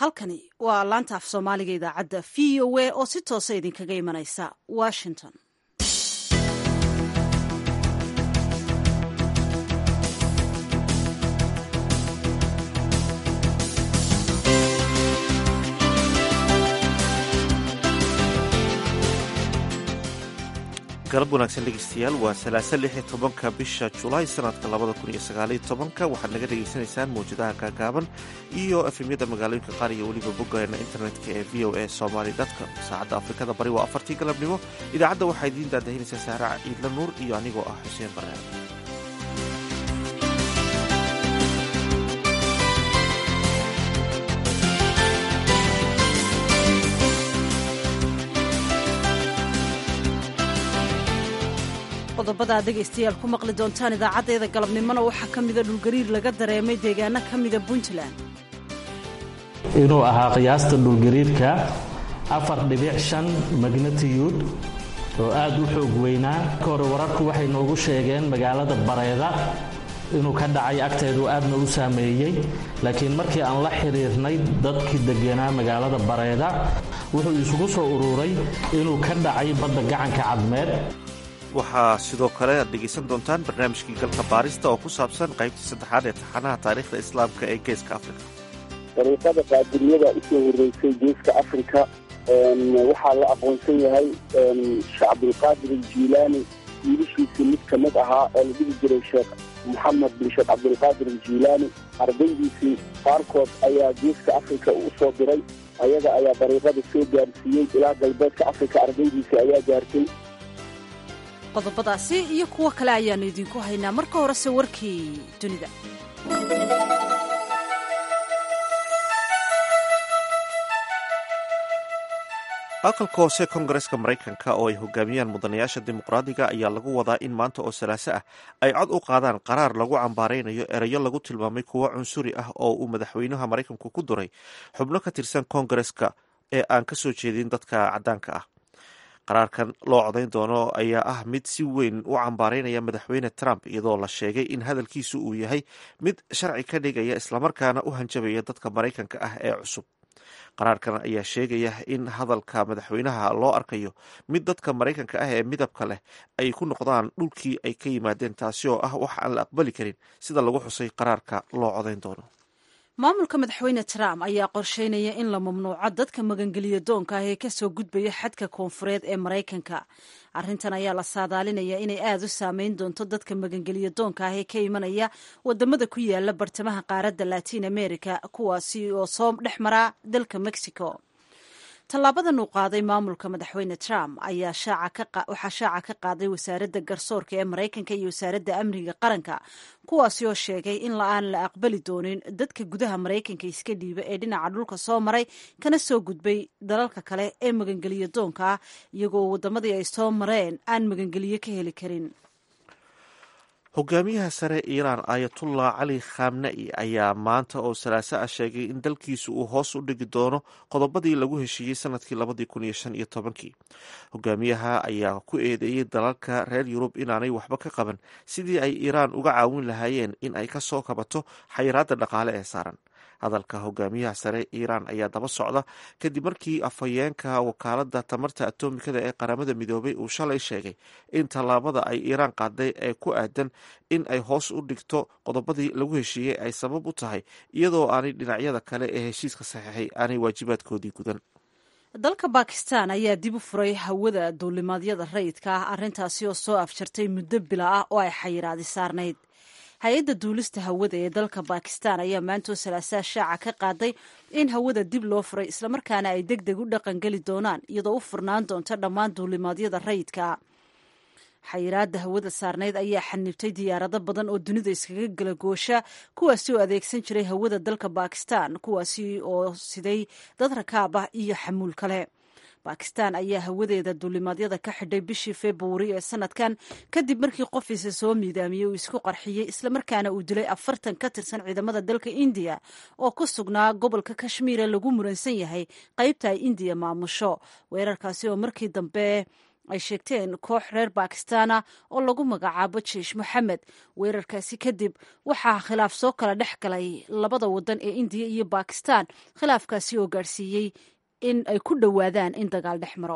halkani waa laanta af soomaaliga idaacadda v o a oo si toosa idinkaga imanaysa washington galab wanaagsan dhegeystayaal waa salaasa lix iyo tobanka bisha julaay sanadka labada kun iyo sagaaliyo tobanka waxaad naga dhegaysanaysaan mawjadaha gaagaaban iyo efemyada magaalooyinka qaar iyo weliba boggeena internetka ee v o a somaly com saacadda afrikada bari waa afartii galabnimo idaacadda waxaa idiin daadahinaysaa saaraca ciidla nuur iyo anigoo ah xuseen barnaam qodobada ad dhegaystayaal ku maqli doontaan idaacaddeeda galabnimona waxaa ka mida dhulgariir laga dareemay deegaano ka mida puntland inuu ahaa qiyaasta dhulgariirka afar dhibic shan magnatiyuud oo aad u xoog weynaa ka hore wararku waxay noogu sheegeen magaalada bareeda inuu ka dhacay agteedu aadna u saameeyey laakiin markii aan la xidhiirnay dadkii deganaa magaalada bareeda wuxuu isugu soo ururay inuu ka dhacay badda gacanka cadmeed waxaa sidoo kale aad dhegaysan doontaan barnaamijkii galka baarista oo ku saabsan qaybtii saddexaad ee taxanaha taariikhda islaamka ee geeska afrika dariiqada qaadiriyada usoo horeysay geeska afrika waxaa la aqoonsan yahay sheekh cabdulqaadir aljiilaani wiilashiisii mid ka mid ahaa oo la dhihi jiray sheekh moxamed bin sheekh cabdulqaadir aljiilaani ardaydiisii qaarkood ayaa geeska afrika u soo diray ayaga ayaa dariiqada soo gaarsiiyey ilaa galbeedka afrika ardaydiisii ayaa gaartay qodobadaasi iyo kuwo kale ayaannu idinku haynaa marka horese warkii dunida aqalka hoose kongareska maraykanka oo ay hogaamiyaan mudanayaasha dimuqraadiga ayaa lagu wadaa in maanta oo salaaso ah ay cod u qaadaan qaraar lagu cambaaraynayo erayo lagu tilmaamay kuwo cunsuri ah oo uu madaxweynaha maraykanku ku duray xubno ka tirsan kongareska ee aan ka soo jeedin dadka caddaanka ah qaraarkan loo codayn doono ayaa ah mid si weyn u cambaaraynaya madaxweyne trump iyadoo la sheegay in hadalkiisu uu yahay mid sharci ka dhigaya islamarkaana u hanjabaya dadka maraykanka ah ee cusub qaraarkan ayaa sheegaya in hadalka madaxweynaha loo arkayo mid dadka maraykanka ah ee midabka leh ay ku noqdaan dhulkii ay ka yimaadeen taasi oo ah wax aan la aqbali karin sida lagu xusay qaraarka loo codayn doono maamulka madaxweyne trump ayaa qorsheynaya in la mamnuuco dadka magangeliya doonka ah ee kasoo gudbaya xadka koonfureed ee maraykanka arrintan ayaa la saadaalinaya inay aada u saameyn doonto dadka magangeliya doonka ah ee ka imanaya wadamada ku yaala bartamaha qaaradda latiin america kuwaasi oo soo dhex mara dalka mexico tallaabadan uu qaaday maamulka madaxweyne trump ayaa waxaa shaaca ka qaaday wasaaradda garsoorka ee maraykanka iyo wasaaradda amniga qaranka kuwaasi oo sheegay in la-aan la aqbali doonin dadka gudaha maraykanka iska dhiiba ee dhinaca dhulka soo maray kana soo gudbay dalalka kale ee magangeliyo doonka ah iyagoo wadamadii ay soo mareen aan magangeliyo ka heli karin hogaamiyaha sare iiraan ayatullah cali khamna'i ayaa maanta oo salaaso ah sheegay in dalkiisu uu hoos u dhigi doono qodobadii lagu heshiiyey sanadkii labadii kun iyo shan iyo tobankii hogaamiyaha ayaa ku eedeeyey dalalka reer yurub inaanay waxba ka qaban sidii ay iiraan uga caawin lahaayeen in ay ka soo kabato xayiraadda dhaqaale ee saaran hadalka hogaamiyaha sare iiraan ayaa daba socda kadib markii afhayeenka wakaaladda tamarta atomikada ee qaramada midoobay uu shalay sheegay in tallaabada ay iiraan qaaday ee ku aadan in ay hoos u dhigto qodobadii lagu heshiiyey ay sabab u tahay iyadoo aanay dhinacyada kale ee heshiiska saxiixay aanay waajibaadkoodii gudan dalka bakistan ayaa dib u furay hawada duulimaadyada rayidka ah arrintaasi oo soo afjartay muddo bila ah oo ay xayiraadi saarnayd hay-adda duulista hawada ee dalka bakistan ayaa maantoo salaasaa shaaca ka qaaday in hawada dib loo furay islamarkaana ay deg deg u dhaqangeli doonaan iyadoo u furnaan doonta dhammaan duulimaadyada rayidka xayiraada hawada saarnayd ayaa xanibtay diyaarado badan oo dunida iskaga gala goosha kuwaasi oo adeegsan jiray hawada dalka bakistan kuwaasi oo siday dad rakaab ah iyo xamuul kale bakistan ayaa hawadeeda duulimaadyada ka xidhay bishii februari ee sanadkan kadib markii qofiisa soo miidaamiyey uu isku qarxiyey islamarkaana uu dilay afartan ka tirsan ciidamada dalka indiya oo ku sugnaa gobolka kashmiire lagu muransan yahay qaybta ay indiya maamusho weerarkaasi oo markii dambe ay sheegteen koox reer bakistana oo lagu magacaabo jeish moxamed weerarkaasi kadib waxaa khilaaf soo kala dhex galay labada wadan ee indiya iyo bakistan khilaafkaasi oo gaadhsiiyey in ay ku dhowaadaan in dagaal dhex maro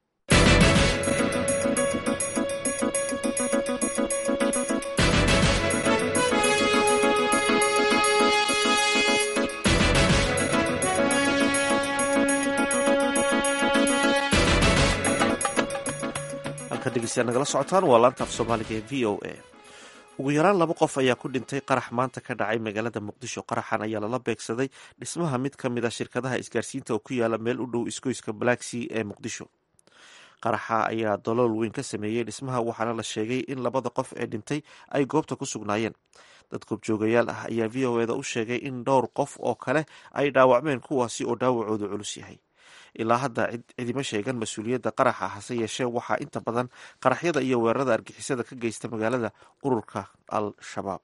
nagala socotaan waa laanta af soomaaliga ee v o a ugu yaraan laba qof ayaa ku dhintay qarax maanta ka dhacay magaalada muqdisho qaraxan ayaa lala beegsaday dhismaha mid ka mid a shirkadaha isgaarsiinta oo ku yaala meel u dhow isgoyska black sea ee muqdisho qaraxa ayaa dalool weyn ka sameeyey dhismaha waxaana la sheegay in labada qof ee dhintay ay goobta ku sugnaayeen dad goobjoogayaal ah ayaa v o eda u sheegay in dhowr qof oo kale ay dhaawacmeen kuwaasi oo dhaawacoodu culus yahay ilaa hadda cidima sheegan mas-uuliyadda qaraxa hase yeeshee waxaa inta badan qaraxyada iyo weerarada argixisada ka geysta magaalada ururka al-shabaab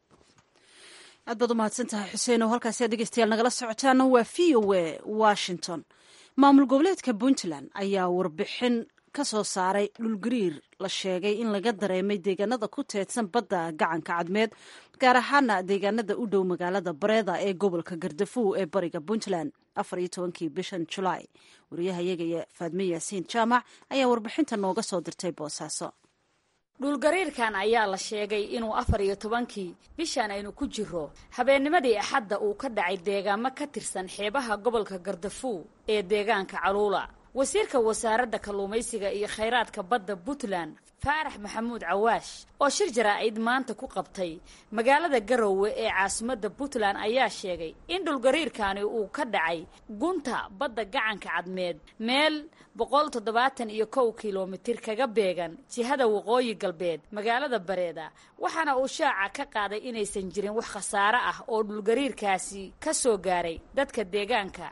aad baad u mahadsan tahay xuseen oo halkaasi dhegeystayaal nagala socotaana waa v o a washington maamul goboleedka puntland ayaa warbixin ka soo saaray dhulgariir la sheegay in laga dareemay deegaanada ku teedsan badda gacanka cadmeed gaar ahaana deegaanada u dhow magaalada bareeda ee gobolka gardafuw ee bariga puntland afar iyo tobankii bishan julaay wariyahayagaya faadme yaasiin jaamac ayaa warbixinta nooga soo dirtay boosaaso dhulgariirkan ayaa la sheegay inuu afar iyo tobankii bishan aynu ku jiro habeennimadii axadda uu ka dhacay deegaamo ka tirsan xeebaha gobolka gardafuw ee deegaanka caluula wasiirka wasaaradda kalluumaysiga iyo khayraadka badda puntland faarax maxamuud cawaash oo shir jaraa'id maanta ku qabtay magaalada garowe ee caasimadda puntland ayaa sheegay in dhulgariirkani uu ka dhacay gunta badda gacanka cadmeed meel boqol toddobaatan iyo kow kilomitir kaga beegan jihada waqooyi galbeed magaalada bareeda waxaana uu shaaca ka qaaday inaysan jirin wax khasaare ah oo dhulgariirkaasi ka soo gaaray dadka deegaanka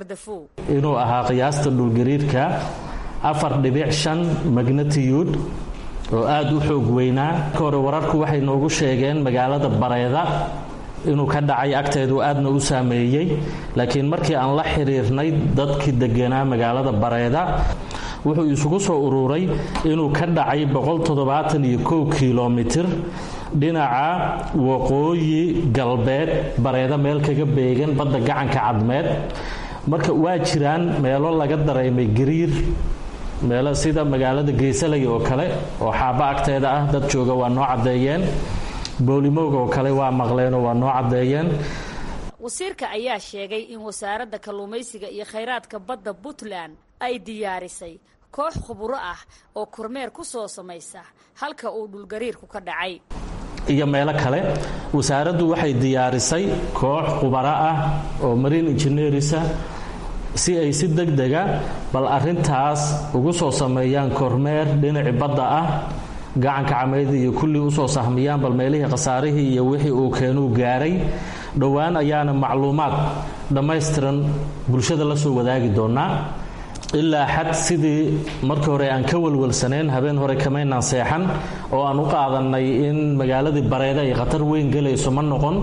inuu ahaa qiyaasta dhulgariirka afar dhibic shan magnatiyuud oo aada u xoog weynaa ka hore wararku waxay noogu sheegeen magaalada bareeda inuu ka dhacay agteedu aadna u saameeyey laakiin markii aan la xiriirnay dadkii deganaa magaalada bareeda wuxuu isugu soo ururay inuu ka dhacay boqoltoddobaataniyo kilomitir dhinaca waqooyi galbeed bareeda meel kaga beegan badda gacanka cadmeed marka waa jiraan meelo laga dareemay gariir meelo sida magaalada geesalay oo kale oo xaaba agteeda ah dad jooga waa noo caddeeyeen boolimooga oo kale waa maqleenoo waa noo caddeeyeen wasiirka ayaa sheegay in wasaaradda kalluumaysiga iyo khayraadka badda puntland ay diyaarisay koox khuburo ah oo kormeer ku soo samaysa halka uu dhulgariirku ka dhacay iyo meelo kale wasaaraddu waxay diyaarisay koox khubaro ah oo marine engineerisa si ay si deg dega bal arintaas ugu soo sameeyaan kormeer dhinaci badda ah gacanka cameyd iyo kullii usoo sahmiyaan bal meelihii khasaarihii iyo wixii uu keenuu gaaray dhowaan ayaana macluumaad dhammaystiran bulshada la soo wadaagi doonaa ilaa xad sidii markii hore aan ka walwalsanayn habeen hore kamaynaan seexan oo aan u qaadannay in magaaladii bareeda ay khatar weyn gelayso ma noqon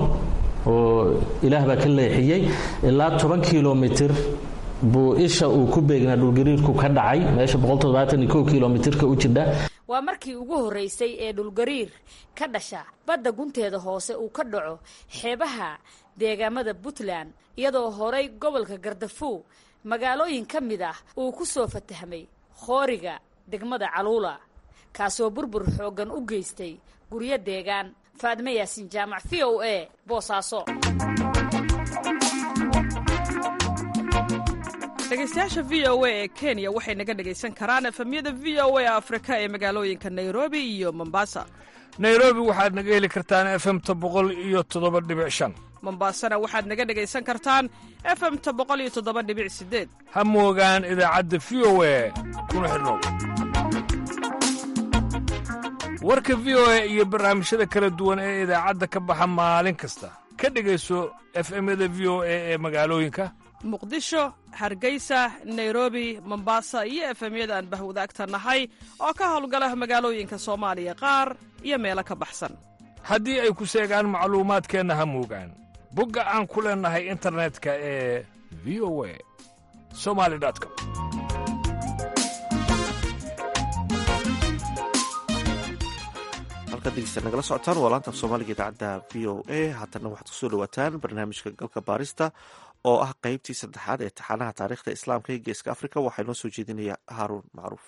oo ilaah baa ka leexiyey ilaa toban kilomitir buu isha uu ku beegnaa dhulgariirku ka dhacay meesha kilomitirka u jidha waa markii ugu horreysay ee dhulgariir ka dhasha badda gunteeda hoose uu ka dhaco xeebaha deegaamada puntland iyadoo horay gobolka gardafuw magaalooyin ka mid ah uu ku soo fatahmay khooriga degmada caluula kaasoo burbur xooggan u geystay guryo deegaan faadme yaasin jaamac v o a boosaaso dhegaystayaasha v o a ee kenya waxay naga dhegaysan karaan efemyada v o a afrika ee magaalooyinka nairobi iyo mombasa nairobi waxaad naga heli kartaan efemta boqol iyo toddoba dhibic shan mombasana waxaad naga dhegaysan kartaan efemta boqol iyo toddoba dhibic sideed ha moogaan idaacadda v o a kuna xidhnow warka v o a iyo barnaamijyada kala duwan ee idaacadda ka baxa maalin kasta ka dhegayso efemyada v o a ee magaalooyinka muqdisho hargeysa nairobi mombasa iyo efemyada aan bahwadaagta nahay oo ka howlgala magaalooyinka soomaaliya qaar iyo meelo ka baxsan haddii ay ku seegaan macluumaadkeenna ha moogaan bogga aan ku leennahay internetka ee v o a somali com halkaad degeysta nagala socotaan waa laanta af soomaaliga idaacadda v o a haatanna waxaad kusoo dhawaataan barnaamijka galka baarista oo ah qeybtii saddexaad ee taxanaha taariikhda islaamka ee geeska afrika waxaa inoo soo jeedinaya haaruun macruuf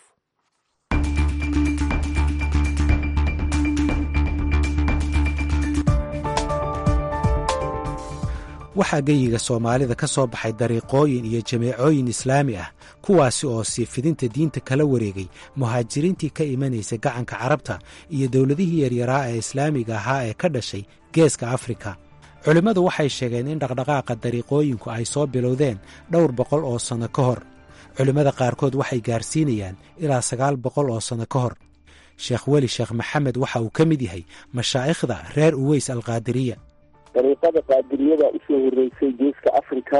waxaa geyiga soomaalida ka soo baxay dariiqooyin iyo jameecooyin islaami ah kuwaasi oo sii fidinta diinta kala wareegay muhaajiriintii ka imanaysa gacanka carabta iyo dowladihii yaryaraa ee islaamiga ahaa ee ka dhashay geeska afrika culimmadu waxay sheegeen in dhaqdhaqaaqa dariiqooyinku ay soo bilowdeen dhowr boqol oo sanno ka hor culimmada qaarkood waxay gaarsiinayaan ilaa sagaal boqol oo sanno ka hor sheekh weli sheekh maxamed waxa uu ka mid yahay mashaa'ikhda reer uweys alqaadiriya dariiqada qaadiriyada usoo horeysay geeska africa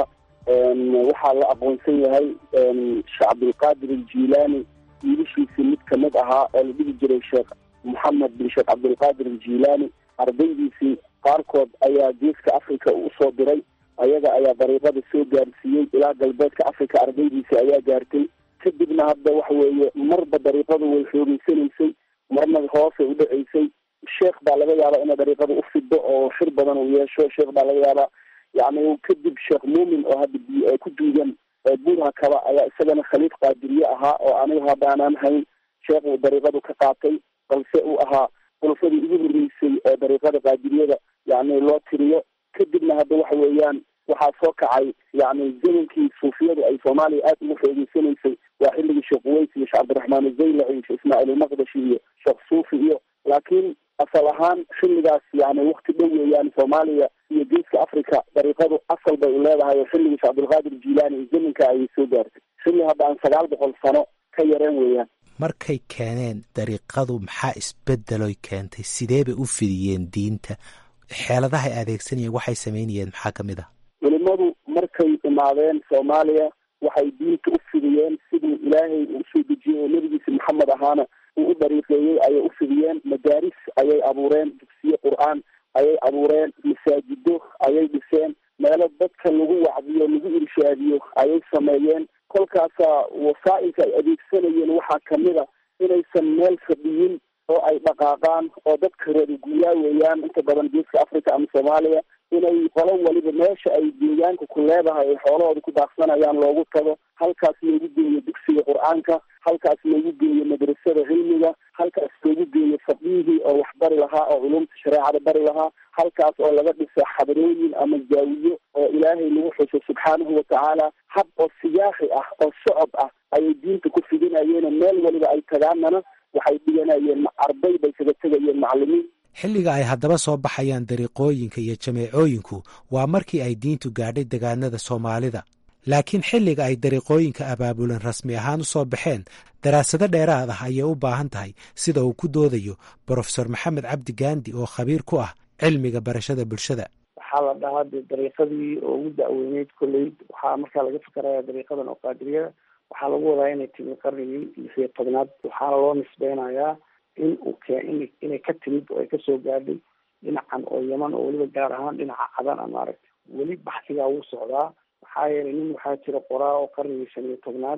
waxaa la aqoonsan yahay sheekh cabdulqaadir aljilaani wiilashiisii mid kamid ahaa oo la dhihi jiray sheekh moxamed bin sheekh cabdulqaadir aljilaani ardaydiisii qaarkood ayaa geeska africa usoo diray ayaga ayaa dariiqada soo gaarsiiyey ilaa galbeedka africa ardaydiisii ayaa gaartay kadibna hadda waxa weeye marba dariiqadu way xoogeysanaysay marna hoosay u dhaceysay sheekh baa laga yaabaa ina dariiqada u fido oo xir badan uu yeesho sheekh baa laga yaabaa yani kadib sheekh muumin oo hadda ku duugan buurha kaba ayaa isagana khaliif qaadiriye ahaa oo aniga haddaanaan hayn sheekh uu dariiqadu ka qaatay balse uu ahaa khulafadii ugu horreysay ee dariiqada qaadiriyada yani loo tiriyo kadibna hadda waxa weeyaan waxaa soo kacay yani zamankii suufiyadu ay soomaaliya aada ugu xoogeysanaysay waa xilligii sheekh uweys iyo sheekh cabdiraxmaan azaylaci iyo sheekh ismaaciil ilmaqdashi iyo sheekh suufi iyo laakiin asal ahaan xilligaas yani wakti dhow weeyaan soomaaliya iyo geeska africa dariiqadu asal bay u leedahay oo xilligii sheekh cabdulqaadir jilaani iyo zamanka ayay soo gaartay xilli hadda aan sagaal boqol sano ka yareen weeyaan markay keeneen dariiqadu maxaa isbedeloy keentay sidee bay u fidiyeen diinta xeeladahay adeegsanayeen waxay samaynayeen maxaa ka mid ah culimadu markay imaadeen soomaaliya waxay diinta u fidiyeen siduu ilaahay uu usoo dejiyey oo nebigiisa maxamed ahaana uu u dariiqeeyey ayay u fidiyeen madaaris ayay abuureen dugsiye qur-aan ayay abuureen masaajido ayay dhiseen meelo dadka lagu wacdiyo lagu irshaadiyo ayay sameeyeen kolkaasaa wasaa'ilka ay adeegsanayeen waxaa kamid a inaysan meel fadhiyin oo ay dhaqaaqaan oo dadka reer guuraa weeyaan inta badan geeska africa ama soomaaliya inay qolo waliba meesha ay deegaanka ku leedahay ay xoolahooda ku daaqsanayaan loogu tago halkaas loogu geeyo dugsiga qur-aanka halkaas loogu geeyo madrasada cilmiga halkaas loogu geeyo faqihii oo wax bari lahaa oo culumta shareecada bari lahaa halkaas oo laga dhisa xadarooyin ama zaawiyo oo ilaahay lagu xuso subxaanahu watacaala hab oo siyaaxi ah oo socod ah ayay diinta ku fidinayeen meel waliba ay tagaanana waxay dhiganayeen arday bay kaga tegayeen macalimiin xilliga ay haddaba soo baxayaan dariiqooyinka iyo jameecooyinku waa markii ay diintu gaadhay degaanada soomaalida laakiin xilliga ay dariiqooyinka abaabulan rasmi ahaan u soo baxeen daraasado dheeraad ah ayay u baahan tahay sida uu ku doodayo brofesor maxamed cabdi gaandi oo khabiir ku ah cilmiga barashada bulshada waxaa la dhahaa de dariiqadii oo ugu da-weyneyd kolley waxaa markaa laga fikeraya dariiqadan oo qaadiriyada waxaa lagu wadaa inay timi qarnigii lix iyo tobnaad waxaana loo nisbeynayaa in uu keen inay ka timid oo ay kasoo gaadhay dhinacan oo yaman oo weliba gaar ahaan dhinaca cadan a maaragtay weli baxsigaa wuu socdaa maxaa yeelay nin waxaa jira qoraa oo qarnigii shan iyo tobnaad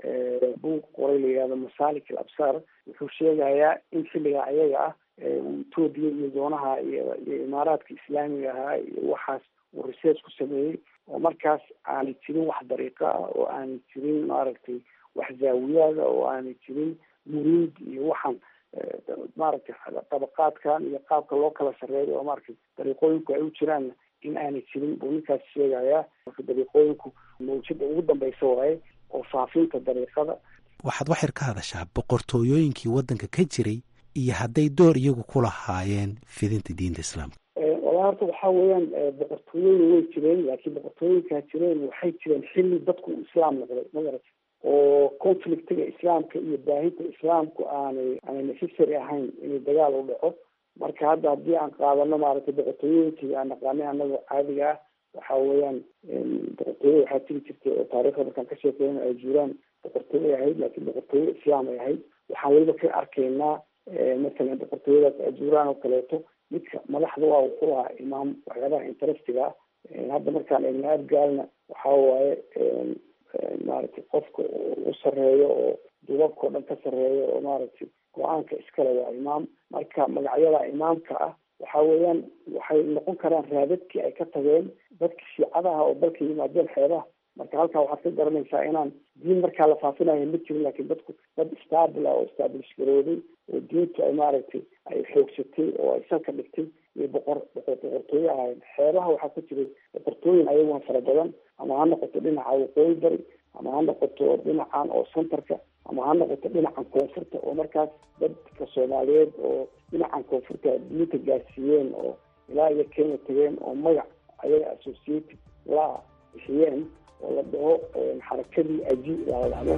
buug qoray la yihahdo masalik al absar wuxuu sheegayaa in xilligaa ayaga ah etoobiya iyo doonaha iyo iyo imaaraadka islaamiga ahaa iyo waxaas uu research ku sameeyey oo markaas aanay jirin wax dariiqo ah oo aanay jirin maaragtay wax zaawiyaada oo aanay jirin muriid iyo waxaan maaragtay dabaqaadkan iyo qaabka loo kala sarreeyo oo maaragtay dariiqooyinku ay u jiraan in aanay jirin buu ninkaas sheegayaa marka dariiqooyinku mawjada ugu dambeysa waaye oo faafinta dariiqada waxaad waxyar ka hadashaa boqortooyooyinkii waddanka ka jiray iyo hadday door iyagu ku lahaayeen fidinta diinta islaamka walaa horta waxaa weeyaan boqortooyooyin way jireen laakiin boqortooyinkaa jireen waxay jireen xilli dadku uu islaam noqday magarata oo conflictiga islaamka iyo baahinta islaamku aanay aanay necessary ahayn inay dagaal u dhaco marka hadda haddii aan qaadano maaragtay boqortooyooyinkii aan naqaanay annaga caadiga ah waxa weeyaan boqortooyo waxaa jiri jirtay oo taarikhda markaan ka sheekeyna ay jiraan boqortooyo ahayd laakiin boqortooyo islaam ay ahayd waxaan weliba ka arkaynaa masalan boqortooyadaas ajuuraan oo kaleeto midka madaxda waa uu ku lahaa imaam waxyaabaha interestiga ah hadda markaan eegna adgaalna waxa waaye maaragtay qofka u sareeyo oo dubabka o dhan ka sareeyo oo maaragtay go-aanka iskale waa imaam marka magacyada imaamka ah waxa weeyaan waxay noqon karaan raadadkii ay ka tageen dadka shiicadaha oo dalka yimaadeen xeebaha marka halkaa waxaad ka garanaysaa inaan diin markaa la faafinayo ma jirin laakiin dadku dad staabil ah oo staablish garooday oo diintu ay maaragtay ay xoogsatay oo ay salka dhigtay iyo boqor boqor boqortooye ahayn xeebaha waxaa ku jiray boqortooyin ayaguna fara badan ama ha noqoto dhinaca waqooyi bari ama ha noqoto dhinacan oo centerka ama ha noqoto dhinacan koonfurta oo markaas dadka soomaaliyeed oo dhinacan koonfurta diinta gaarsiiyeen oo ilaa iyo kenya tageen oo magac ayaga associated la bixiyeen oo la dhaho xarakadii aji la dhahdo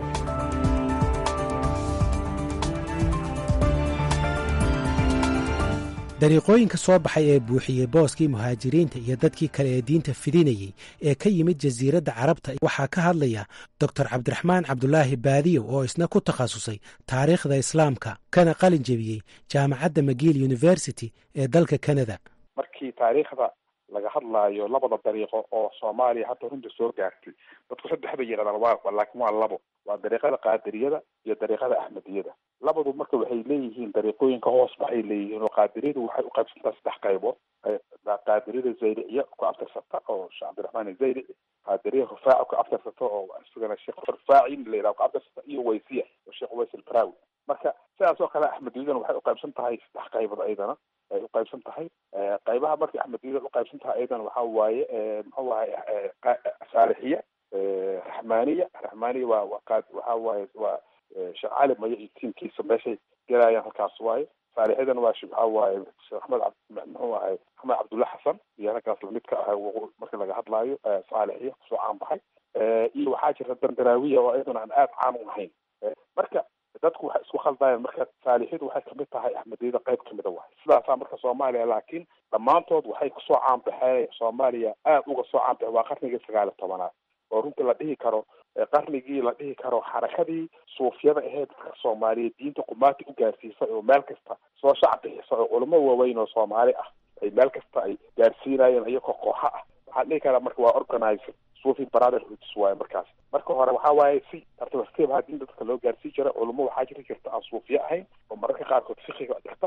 dariiqooyinka soo baxay ee buuxiyey booskii muhaajiriinta iyo dadkii kale ee diinta fidinayey ee ka yimid jasiiradda carabta waxaa ka hadlaya doctor cabdiraxmaan cabdulaahi baadiyow oo isna ku takhasusay taariikhda islaamka kana qalin jebiyey jaamacadda magiil university ee dalka canada markii taariikhda laga hadlaayo labada dariiqo oo soomaaliya hadda runta soo gaartay dadku saddex bay yidhahdaan waa laakiin waa labo waa dariiqada qaadiriyada iyo dariiqada axmediyada labadu marka waxay leeyihiin dariiqooyinka hoos baxay leeyihiin oo qaadiriyadu waxay uqaybsantaa saddex qaybood qaadiriyada zaydiciya ku abtirsata oo sheekh cabdiraxmaan zaydici qaadiriya rufaaci ku abtirsata oo isagana sheekh rufaaci la yidhaha ku abtirsata iyo waysiya oo sheekh ways albaraawi marka sidaas oo kale axmediyadana waxay uqaybsan tahay saddex qaybood ayadana ay uqaybsan tahay qaybaha markay axmediyada uqaybsan tahay ayadana waxa waaye muxuu ahay saalixiya raxmaaniya raxmaaniya waa waa qaad waxa waaye waa sheekh cali mayo iyo tiimkiisa meeshay gelayaan halkaas waaye saalixyadan waa waxa waaye sheekh axmed muxuu ahay axmed cabdulla xasan iyo halkaas lamid ka ah marka laga hadlaayo saalixiya kusoo caan baxay iyo waxaa jirta dandaraawiya oo iyaduna aan aada caan u ahayn marka dadku waxay isku khaldayaan marka saalixyadu waxay kamid tahay axmediyada qayb kamida waay sidaasaa marka soomaaliya laakiin dhammaantood waxay kusoo caanbaxeen soomaaliya aada uga soo caanbaxeen waa qarnigii sagaal iyo tobanaad oo runtii la dhihi karo qarnigii la dhihi karo xarakadii suufyada aheyd dadka soomaaliyeed diinta qumaati u gaarsiisay oo meel kasta soo shac bixisa oo culamo waaweyn oo soomaali ah ay meel kasta ay gaarsiinayeen iyagoo kooxa ah waxaan dhihi karaa marka waa organizer sufi brotherhoods waaye markaas marka hore waxa waaye si tartiib tartiib ahaa diinta dadka loo gaarsii jira culamo waxaa jiri jirta aan suufiye ahayn oo mararka qaarkood fikiga dhigta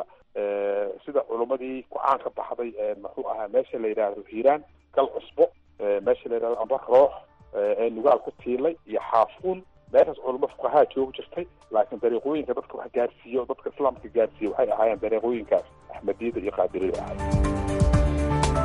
sida culumadii ku-aan ka baxday muxuu ahaa meesha la yidhaahdo hiiraan gal cusbo meesha la yidhahdo amba roox ee nugaal ku tiilay iyo xaafuun meeshaas culamo fuqahaa joogi jirtay laakiin dariiqooyinka dadka wax gaarsiiyo dadka islaamka gaarsiiya waxay ahaayeen dariiqooyinkaas axmediyada iyo qaadiriyada ahayd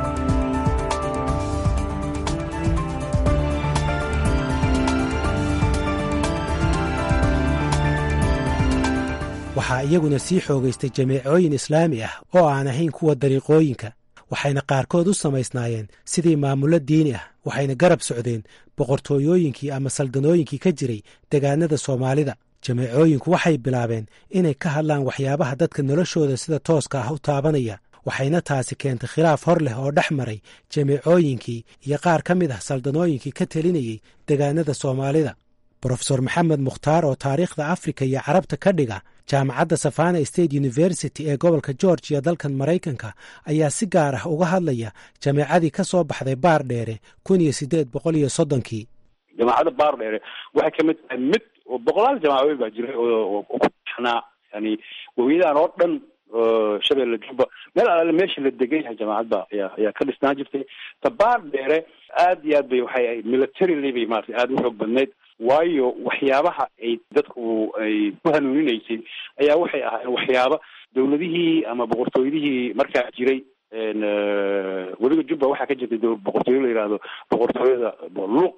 waxaa iyaguna sii xoogaystay jameecooyin islaami ah oo aan ahayn kuwa dariiqooyinka waxayna qaarkood u samaysnaayeen sidii maamullo diini ah waxayna garab socdeen boqortooyooyinkii ama saldanooyinkii ka jiray degaanada soomaalida jameecooyinku waxay bilaabeen inay ka hadlaan waxyaabaha dadka noloshooda sida tooska ah u taabanaya waxayna taasi keentay khilaaf hor leh oo dhex maray jameecooyinkii iyo qaar ka mid ah saldanooyinkii ka telinayey degaanada soomaalida brofesor maxamed mukhtaar oo taariikhda afrika iyo carabta ka dhiga jaamacadda savana state university ee gobolka georgiya dalkan maraykanka ayaa si gaar ah uga hadlaya jameecadii ka soo baxday baar dheere kun iyo sideed boqol iyo soddonkii jamaacadda baar dheere waxay kamid tahay mid boqolaal jamaacadood baa jiray oo ku taxnaa yani wawiyadaan oo dhan shabeelle jubba meel alaale meesha la degan yahay jamaacadba ayaa ayaa ka dhisnaan jirtay ta baar dheere aad iyo aad bay waxay militarily bay maratay aada u xoog badnayd waayo waxyaabaha ay dadku ay ku hanuuninaysay ayaa waxay ahaayeen waxyaaba dawladihii ama boqortooyadihii markaa jiray weliba jubba waxaa ka jirtay boqortooyo la yihahdo boqortooyada luuq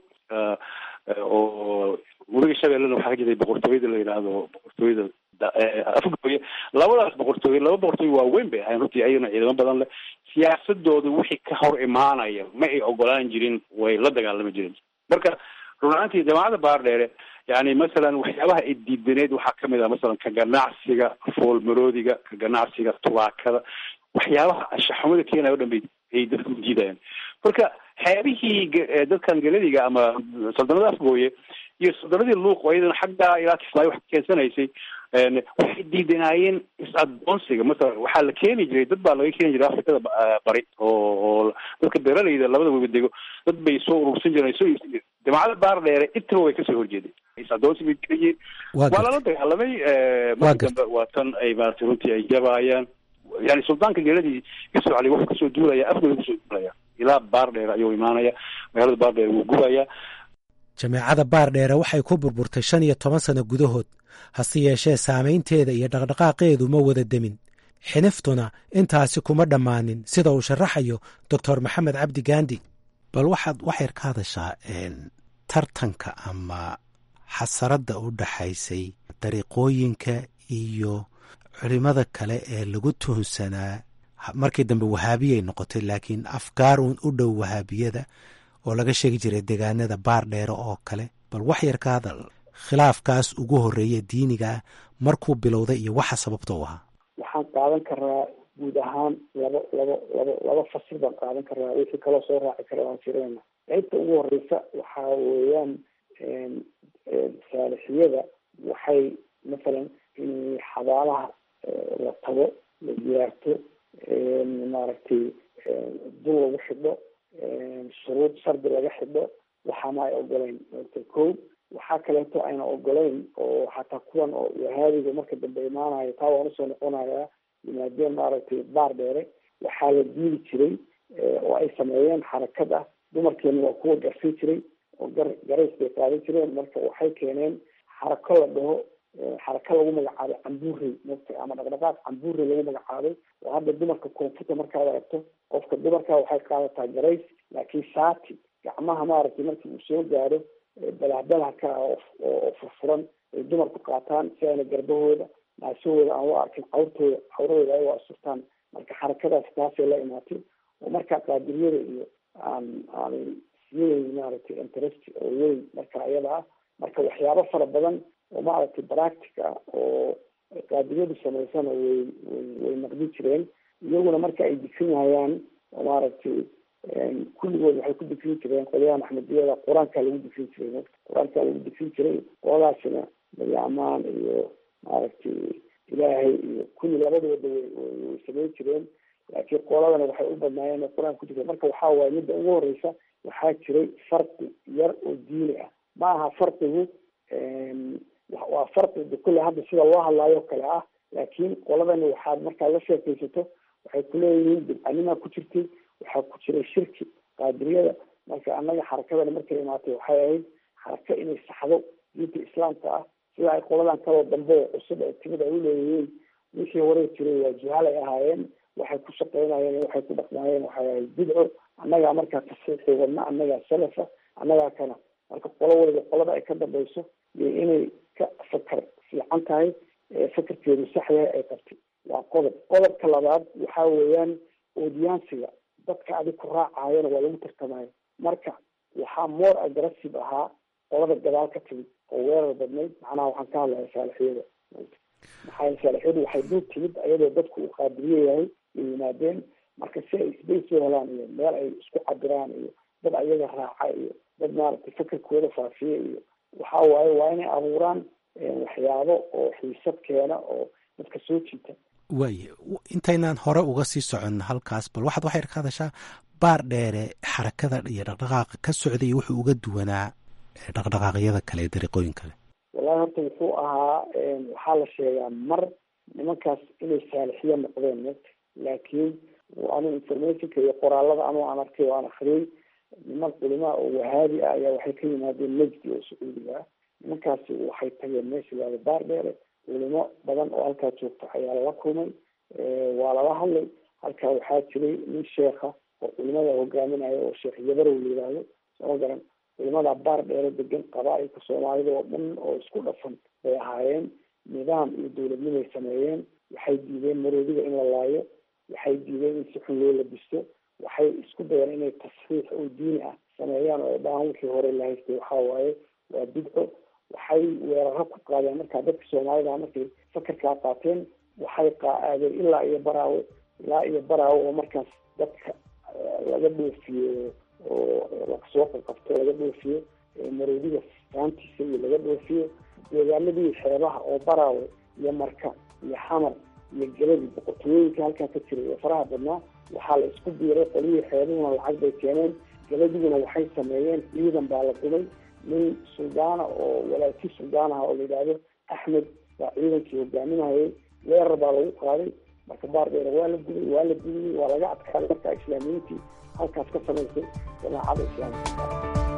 oo weliga shabeellena waxaa ka jirtay boqortooyada la yidhaahdo boqortooyada afgooye labadaas boqortooye laba boqortooye waaweyn bay ahayn runtii ayagana ciidamo badan leh siyaasadooda wixii ka hor imaanaya ma ay ogolaan jirin way la dagaalami jirin marka run ahaantii jamaacadda baardheere yani masalan waxyaabaha ay diidaneed waxaa kamid ah masalan ka ganacsiga foolmaroodiga ka ganacsiga tubaakada waxyaabaha anshaxumada keenaya o dhan bay ay dadku diidayaan marka xeebihii dadkan galadiga ama saldanada afgooye iyo saldanadii luuq oo iyadana xaggaa ilaa kismaayo wax keensanaysay waxay diidanaayeen is-adoonsiga masalan waxaa la keeni jiray dad baa laga keeni jiray afrikada bari oo oo dadka beeralayda labada weba dego dad bay soo urursan jireen soo iibsan jireen jamacada baar dheere intaba way kasoo horjeeday adoonsi bay dilayeen waa lala dagaalamay markii dambe waa tan ay maaragtay runtii ay jabaayaan yani suldaanka geeladii yusuf cali wuxuu kasoo duulaya afgooda kasoo duulaya ilaa baardheer ayuu imaanaya magaalada baardheer wuu gubaya jameecada baardheere waxay ku burburtay shan iyo toban sano gudahood hase yeeshee saamaynteeda iyo dhaqdhaqaaqeedu ma wada demin xiniftuna intaasi kuma dhammaanin sida uu sharaxayo doctor maxamed cabdi gaandi bal waxaad waxyar ka hadashaa tartanka ama xasaradda u dhaxaysay dariiqooyinka iyo culimada kale ee lagu tuhunsanaa markii dambe wahaabiyay noqotay laakiin afgaar uun u dhow wahaabiyada oo laga sheegi jiray deegaanada baar dheere oo kale bal wax yar ka hadal khilaafkaas ugu horreeya diiniga ah markuu bilowday iyo waxa sababta u ahaa waxaan qaadan karaa guud ahaan laba laba laba laba fasir baan qaadan karaa wixii kaloo soo raaci kara waan jireyna qaybta ugu horeysa waxaa weeyaan saalixiyada waxay masalan in xabaalaha la tago la ziyaarto maaragtay dul lagu xidho shuruud shardi laga xidho waxaana ay ogoleyn ko waxaa kaleeto ayna ogoleyn oo xataa kuwan oo wahaabiga marka dambe imaanayo taa waan usoo noqonayaa yimaadeen maaragtay baar dheere waxaa la diili jiray oo ay sameeyeen xarakad ah dumarkeena waa kuwa garsin jiray oo gar garays bay qaadan jireen marka waxay keeneen xarako la dhaho xaraka lagu magacaabay cambuurey mota ama dhaqdhaqaaq cambuurey lagu magacaabay oo hadda dumarka koonfurta markaad aragto qofka dumarka waxay qaadataa garays laakiin shaati gacmaha maaragtay markii uu soo gaaro balahbalahka oo furfuran ay dumarku qaataan si ayna garbahooda naasahooda aan u arkin cawrtooda cawradooda ay u asurtaan marka xarakadaas taasay la imaatay oo markaa qaadiriyada iyo aan aanay siyadeyn maaragtay interest oo weyn marka iyada ah marka waxyaabo fara badan oo maaragtay practic ah oo qaadiriyadu samaysana way way way naqdin jireen iyaguna marka ay difinayaan oo maaragtay kulligood waxay ku difin jireen qolyahan axmediyada qur-aankaa lagu difin jiray qur-aankaa lagu difin jiray qoladaasina magacmaan iyo maaragtay ilaahay iyo kulli labadooda way way samayn jireen laakiin qoladana waxay u badnaayeen qur-aan ku jireen marka waxaa waaye midda ugu horeysa waxaa jiray farqi yar oo diini ah ma aha farqigu waa farqi kulle hadda sida loo hadlaayo kale ah laakiin qoladani waxaad markaad la sheekaysato waxay kuleeyihiin bidcanimaa ku jirtay waxaa ku jiray shirki qaadiriyada marka annaga xarakadani markay imaatay waxay ahayd xaraka inay saxdo diinta islaamka ah sida ay qoladan kaloo dambe oo cusub ee timid ay uleeyihiin wixii hore jiray waa jihaal ay ahaayeen waxay ku shaqeynayeen waxay ku dhaqmaayeen waxay ahayd bidco annagaa markaa tasiixii wadna annagaa salafa annagaa kana marka qolo waliba qolada ay ka dambayso iyo inay ka fakar fiican tahay fakarkeedu sax yahay ay qabtay waa qodob qodobka labaad waxaa weeyaan odiyaansiga dadka adig ku raacayana waa lagu tartamayo marka waxaa more aggressive ahaa qolada gadaal ka timid oo weerar badnayd macnaha waxaan ka hadlaya saalixiyada maxaa saalixiyadu waxay dul timid ayadoo dadku uu qaadiriye yahay ay yimaadeen marka si ay space u helaan iyo meel ay isku cabiraan iyo dad ayaga raaca iyo dad maaragtay fakarkooda faafiya iyo waxa waaye waa inay abuuraan waxyaabo oo xiisad keena oo dadka soo jiita waaye intaynaan hore uga sii socon halkaas bal waxaad waxay ka hadashaa baar dheere xarakada iyo dhaqdhaqaaqa ka socday wuxuu uga duwanaa dhaqdhaqaaqyada kale ee dariiqooyin kale wallahi horta wuxuu ahaa waxaa la sheegaa mar nimankaas inay saalixiyo noqdeen mota laakiin anu informationka iyo qoraalada anu aan arkay oo aan akriyay niman culimaa oo wahaabi ah ayaa waxay ka yimaadeen nejdi oo sacuudiga ah nimankaasi waxay tageen meesha laada baar dheere culimo badan oo halkaa joogta ayaa lala kulmay waa lala hadlay halkaa waxaa jiray nin sheekha oo culimada hogaaminaya oo sheekh yabarow la yidhaahdo sooma garan culimada baar dheere degan qabaa-ilka soomaalida oo dhan oo isku dhafan bay ahaayeen nidaam iyo dowladnimay sameeyeen waxay diideen maroodiga in la laayo waxay diideen in si xun loo labisto waxay isku dayeen inay tasxiix oo diini ah sameeyaan oo dhahan wixii hore la haystay waxaa waaye waa bidco waxay weeraro ku qaadeen markaa dadka soomaalida markay fakarkaa qaateen waxay qaaadeen ilaa iyo baraawe ilaa iyo baraawe oo markaas dadka laga dhoofiyo oo lasoo qaqabto laga dhoofiyo maroodiga faantiisa iyo laga dhoofiyo deegaanadii xeebaha oo baraawe iyo marka iyo xamar iyo geladi boqortooyooyinka halkaa ka jiray oo faraha badnaa waxaa la isku biiray qolihii xeebuhuna lacag bay keeneen geladiguna waxay sameeyeen ciidan baa la dumay nin suldaana oo walaaki suldaan ah oo la yidhaahdo axmed baa ciidankii hogaaminayay weerar baa lagu qaaday marka baardheer waa la gubay waa la gubiyey waa laga adkaaday markaa islaamiyiintii halkaas ka samaysay jamaacada islaamika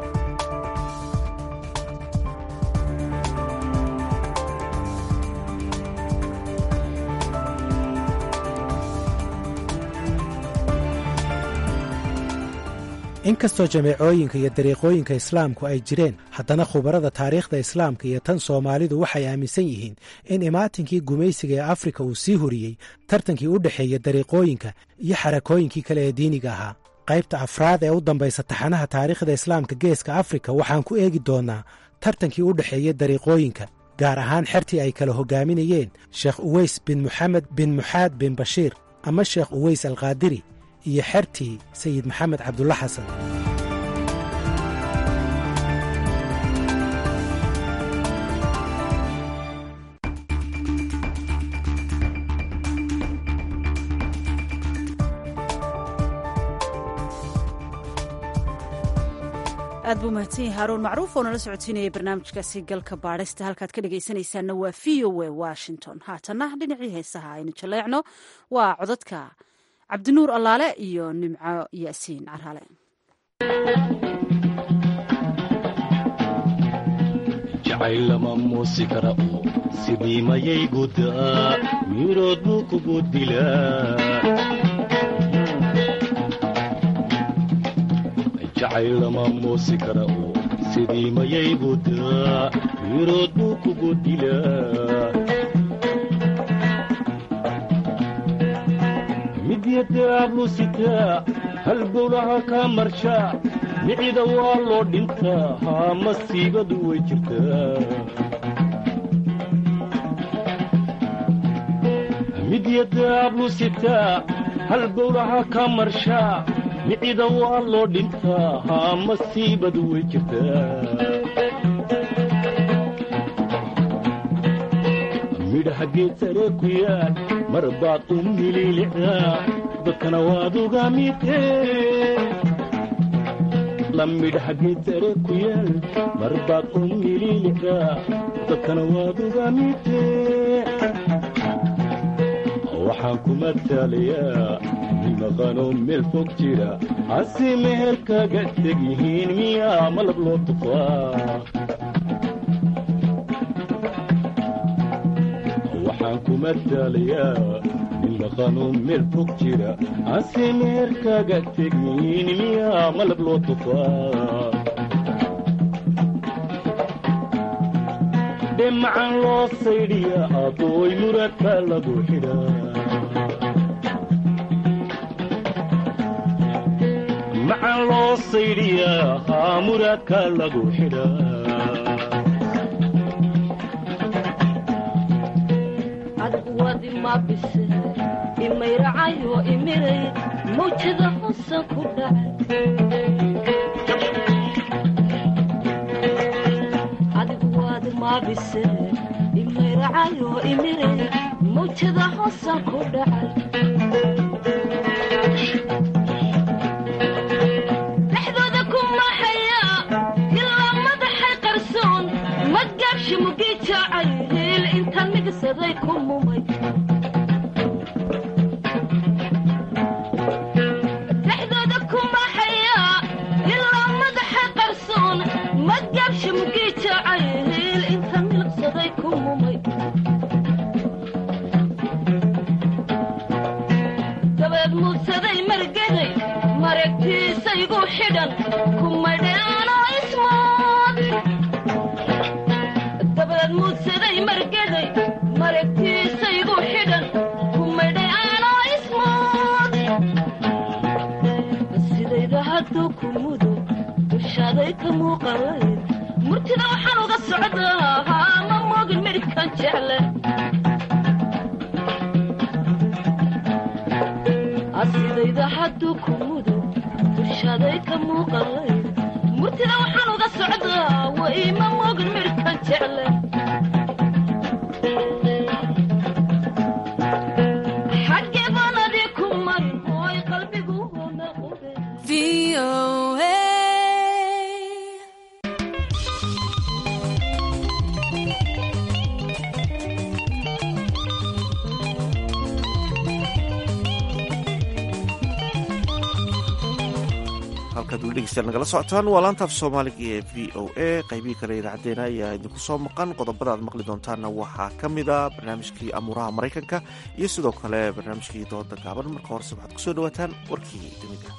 inkastoo jameecooyinka iyo dariiqooyinka islaamku ay jireen haddana khubarada taariikhda islaamka iyo tan soomaalidu waxay aaminsan yihiin in imaatinkii gumaysiga ee afrika uu sii horiyey tartankii u dhexeeya dariiqooyinka iyo xarakooyinkii kale ee diiniga ahaa qaybta afraad ee u dambaysa taxanaha taariikhda islaamka geeska afrika waxaan ku eegi doonnaa tartankii u dhexeeya dariiqooyinka gaar ahaan xertii ay kala hogaaminayeen sheekh uweys bin moxamed bin muxaad bin bashiir ama sheekh uweys alkaadiri iyo xertii sayid maxamed cabdulla xasan aad buu mahadsan yahay haaruun macruuf oo nala socodsiinayay barnaamijkaasi galka baadhista halkaad ka dhegaysanaysaanna waa v o a washington haatanna dhinacii heesaha aynu jaleecno waa codadka cabdinuur allaale iyo nimco yaasiin carhale jacaylama muusi kara oo sidii mayay gudaa miirood buu kugu dilaa jacaylama muusi kara oo sidii mayay gudaa miirood buu kugu dilaa midyadaablu sitaa halbowlaha kaa marshaa micida waa loo dhintaa haa masiibadu way jirtaa midyadaablu sitaa halbowlaha kaa marshaa micida waa loo dhintaa haa masiibadu way jirtaa midhaha geed saree ku yaal mar baad u mililicdaa dadkana waad uga midee la midhaha geed saree ku yaal mar baad u mililicdaa dadkana waad uga midee waxaan ku mataalayaa nimaqanoo meel fog jira hase meher kaga teg yihiin miyaa malab loo tufaa waxaan ku mataalayaa nimaqanoo meel fog jira hase meher kaga teg yihiin miyaa malab loo tufaa dhemacan loo saydhiya abooy muradka lagu xidhaa macan loo saydhiyaa haa muraadka lagu xidhaa adwadi mabise imayracayo imiray mawjada hosan ku dhacay adigu wadi mabise imayracayo imiray mawjada hosan ku dhacay dhexdooda ku maxaya ilaa madaxay qarsoon madgaabshi mugii jaacay hiil intaan migsaday ku mumay dhexdooda ku maxaya ilaa madaxay qarsoon madgaabshi mugii jaacay hiil intaan milqsaday ku mumay dabeed muudsaday margaday maragtiisaygu xidhan kumadheanoo ismood dabeed muudsaday margaday maragtiisaygu xidhan kumadheanoo ismood sidayda hadduu ku mudo dushaaday ka muuqalayd murtida waxaan uga socdaa haa ma moogin midhkan jecle asidayda hadduu ku mudo dushaaday ka muuqalayd murtida waxaan uga socdaa wa ima moogin midhkan jecle xaggee baanadii ku marin ooy qalbigu hona qube halkaad weli dhegeystayaal nagala socotaan waa laantaaf soomaaliga ee v o a qaybihii kale idaacadeena ayaa idinku soo maqan qodobada aad maqli doontaanna waxaa ka mid a barnaamijkii amuuraha maraykanka iyo sidoo kale barnaamijkii dooda gaaban marka horese waxaad kusoo dhawaataan warkii dunida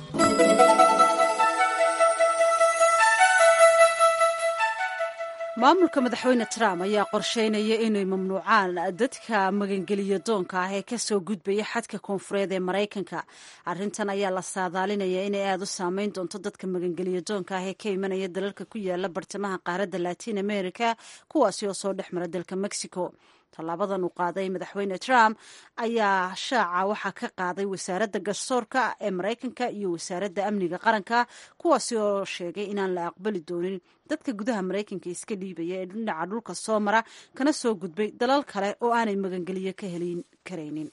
maamulka madaxweyne trump ayaa qorsheynaya inay mamnuucaan dadka magangeliya doonka ah ee kasoo gudbaya xadka koonfureed ee maraykanka arrintan ayaa la saadaalinaya inay aada u saameyn doonto dadka magangeliya doonka ah ee ka imanaya dalalka ku yaala bartamaha qaaradda latin america kuwaasi oo soo dhex mara dalka mexico tallaabadan uu qaaday madaxweyne trump ayaa shaaca waxaa ka qaaday wasaaradda garsoorka ee maraykanka iyo wasaaradda amniga qaranka kuwaasi oo sheegay inaan la aqbali doonin dadka gudaha maraykanka iska dhiibaya ee dhinaca dhulka soo mara kana soo gudbay dalal kale oo aanay magangeliyo ka helin karaynin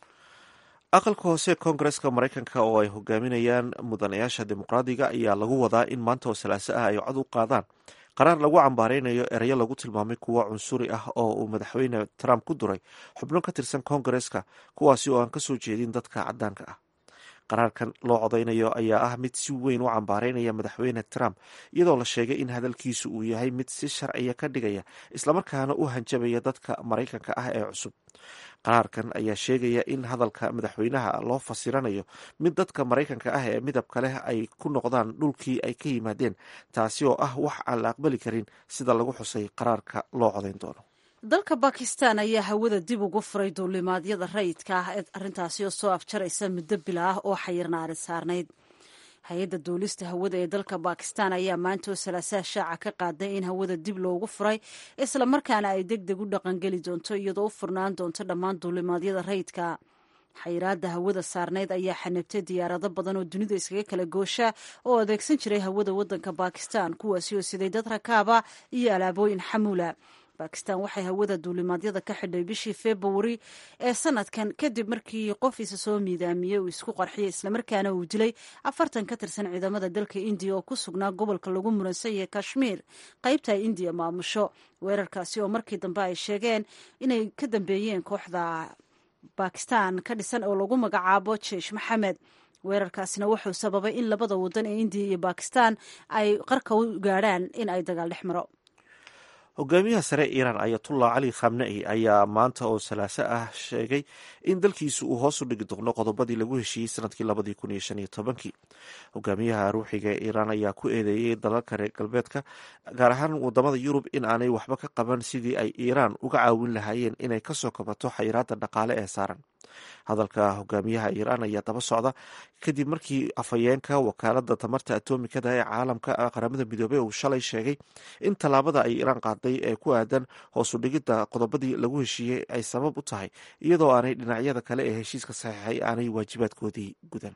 aqalka hoose koongareska maraykanka oo ay hogaaminayaan mudanayaasha dimuqraadiga ayaa lagu wadaa in maanta oo salaaso ah ay cod u qaadaan qaraar lagu cambaareynayo erayo lagu tilmaamay kuwo cunsuri ah oo uu madaxweyne trump ku duray xubno ka tirsan koongareska kuwaasi oo aan kasoo jeedin dadka cadaanka ah qaraarkan loo codeynayo ayaa ah mid si weyn u cambaareynaya madaxweyne trump iyadoo la sheegay in hadalkiisu uu yahay mid si sharciya ka dhigaya islamarkaana u hanjabaya dadka maraykanka ah ee cusub qaraarkan ayaa sheegaya in hadalka madaxweynaha loo fasiranayo mid dadka maraykanka ah ee midabka leh ay ku noqdaan dhulkii ay ka yimaadeen taasi oo ah wax aan la aqbali karin sida lagu xusay qaraarka loo codeyn doono dalka bakistan ayaa hawada dib ugu furay duulimaadyada rayidka ah ee arrintaasi oo soo afjaraysa muddo bila ah oo xayirnaari saarnayd hay-adda duulista hawada ee dalka bakistan ayaa maanta oo salaasaha shaaca ka qaaday in hawada dib loogu furay islamarkaana ay deg deg u dhaqangeli doonto iyadoo u furnaan doonto dhammaan duulimaadyada rayidka xayiraada hawada saarneyd ayaa xanibtay diyaarado badan oo dunida iskaga kala goosha oo adeegsan jiray hawada wadanka bakistan kuwaasi oo siday dad rakaaba iyo alaabooyin xamuula bakistan waxay hawada duulimaadyada ka xidhay bishii februari ee sanadkan kadib markii qof isa soo miidaamiyey uu isku qarxiyay islamarkaana uu dilay afartan ka tirsan ciidamada dalka indiya oo ku sugnaa gobolka lagu muransan yahay kashmiir qaybta ay indiya maamusho weerarkaasi oo markii dambe ay sheegeen inay ka dambeeyeen kooxda bakistan ka dhisan oo lagu magacaabo jeish maxamed weerarkaasina wuxuu sababay in labada wadan ee indiya iyo bakistan ay qarka u gaadhaan in ay dagaal dhex maro hogaamiyaha sare iiraan ayatullah cali khamnei ayaa maanta oo salaaso ah sheegay in dalkiisu uu hoos u dhigi doono qodobadii lagu heshiiyey sanadkii labadii kun iyo shan iyo tobankii hogaamiyaha ruuxiga ee iiraan ayaa ku eedeeyey dalalka reer galbeedka gaar ahaan wadamada yurub in aanay waxba ka qaban sidii ay iiraan uga caawin lahaayeen inay kasoo kabato xayiraada dhaqaale ee saaran hadalka hogaamiyaha iiraan ayaa daba socda kadib markii afhayeenka wakaalada tamarta atomikada ee caalamka qaramada midoobey uu shalay sheegay in tallaabada ay iiraan qaaday ee ku aadan hoosu dhigidda qodobadii lagu heshiiyey ay sabab u tahay iyadoo aanay dhinacyada kale ee heshiiska saxiixay aanay waajibaadkoodii gudan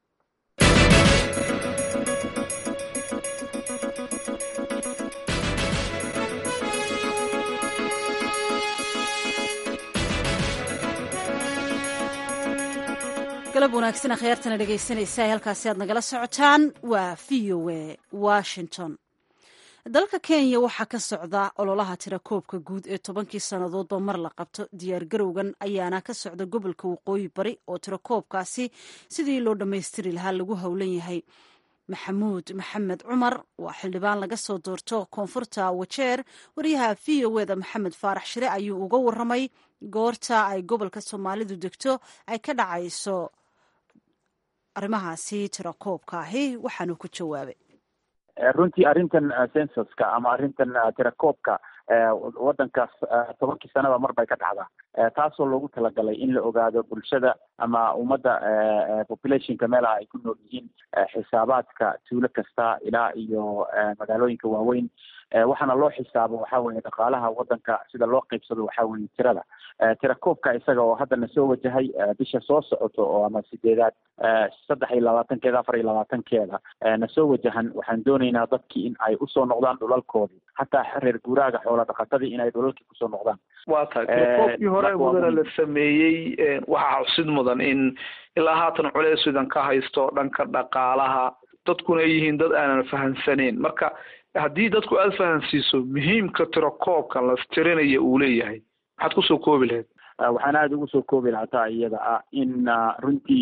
galab wanaagsan akhyaartana dhegaysanaysa halkaasi aad nagala socotaan waa v o a washington dalka kenya waxaa ka socda ololaha tirakoobka guud ee tobankii sannadoodba mar la qabto diyaargarowgan ayaana ka socda gobolka waqooyi bari oo tirakoobkaasi sidii loo dhammaystiri lahaa lagu howlan yahay maxamuud maxamed cumar waa xildhibaan laga soo doorto koonfurta wajeer wariyaha v o eda maxamed faarax shire ayuu uga waramay goorta ay gobolka soomaalidu degto ay ka dhacayso arrimahaasi tirakoobka ahi waxaanu ku jawaabay runtii arrintan censuska ama arrintan tirakoobka waddankaas tobankii sanaba mar bay ka dhacdaa taasoo loogu talagalay in la ogaado bulshada ama ummadda populationka meelaha ay ku nool yihiin xisaabaadka tuulo kasta ilaa iyo magaalooyinka waaweyn waxaana loo xisaabo waxa weye dhaqaalaha waddanka sida loo qeybsado waxa weye tirada tirakoobka isaga oo haddana soo wajahay bisha soo socoto oo ama sideedaad saddex iyo labaatankeeda afar iyo labaatankeeda na soo wajahan waxaan doonaynaa dadkii in ay usoo noqdaan dhulalkoodii hataa reer guuraaga xoola dhaqatadii inay dhulalkii kusoo noqdaan waa tahay tirakoobkii hore mudana la sameeyey waxaa xusid mudan in ilaa haatan culeys idan ka haysto dhanka dhaqaalaha dadkuna ay yihiin dad aanan fahansaneyn marka haddii dadku aada fahansiiso muhiimka tirakoobka las tirinaya uu leeyahay maxaad kusoo koobi lahayd waxaan aada ugu soo koobi lahaa taa iyada ah in runtii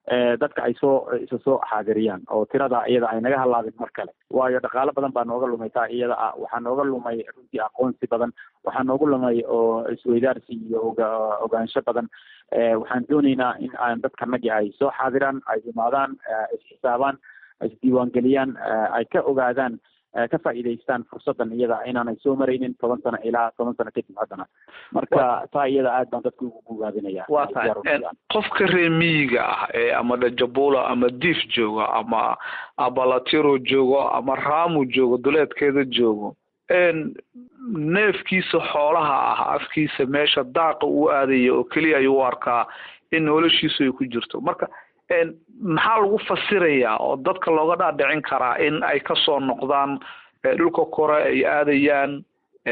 dadka ay soo isa soo xaadiriyaan oo tirada iyada ay naga halaabin mar kale waayo dhaqaalo badan baa nooga lumay taa iyada ah waxaa nooga lumay runtii aqoonsi badan waxaa nooga lumay oo isweydaarsi iyo oga ogaansho badan waxaan dooneynaa in aan dadkanagi ay soo xaadiraan ay imaadaan isxisaabaan isdiiwaangeliyaan ay ka ogaadaan ka faa'iidaystaan fursadan iyada inaanay soo maraynin toban sano ilaa toban sano kadib haddana marka taa iyada aad baan dadka ugu gugaabinaya waa tahay qofka reer miyiga ah ee ama dhajabula ama diif joogo ama abalatiro joogo ama raamu joogo duleedkeeda joogo neefkiisa xoolaha ah afkiisa meesha daaqa uu aadaya oo keliya ayuu u arkaa in noloshiisu ay ku jirto marka maxaa lagu fasirayaa oo dadka looga dhaadhicin karaa in ay kasoo noqdaan dhulka kore ay aadayaan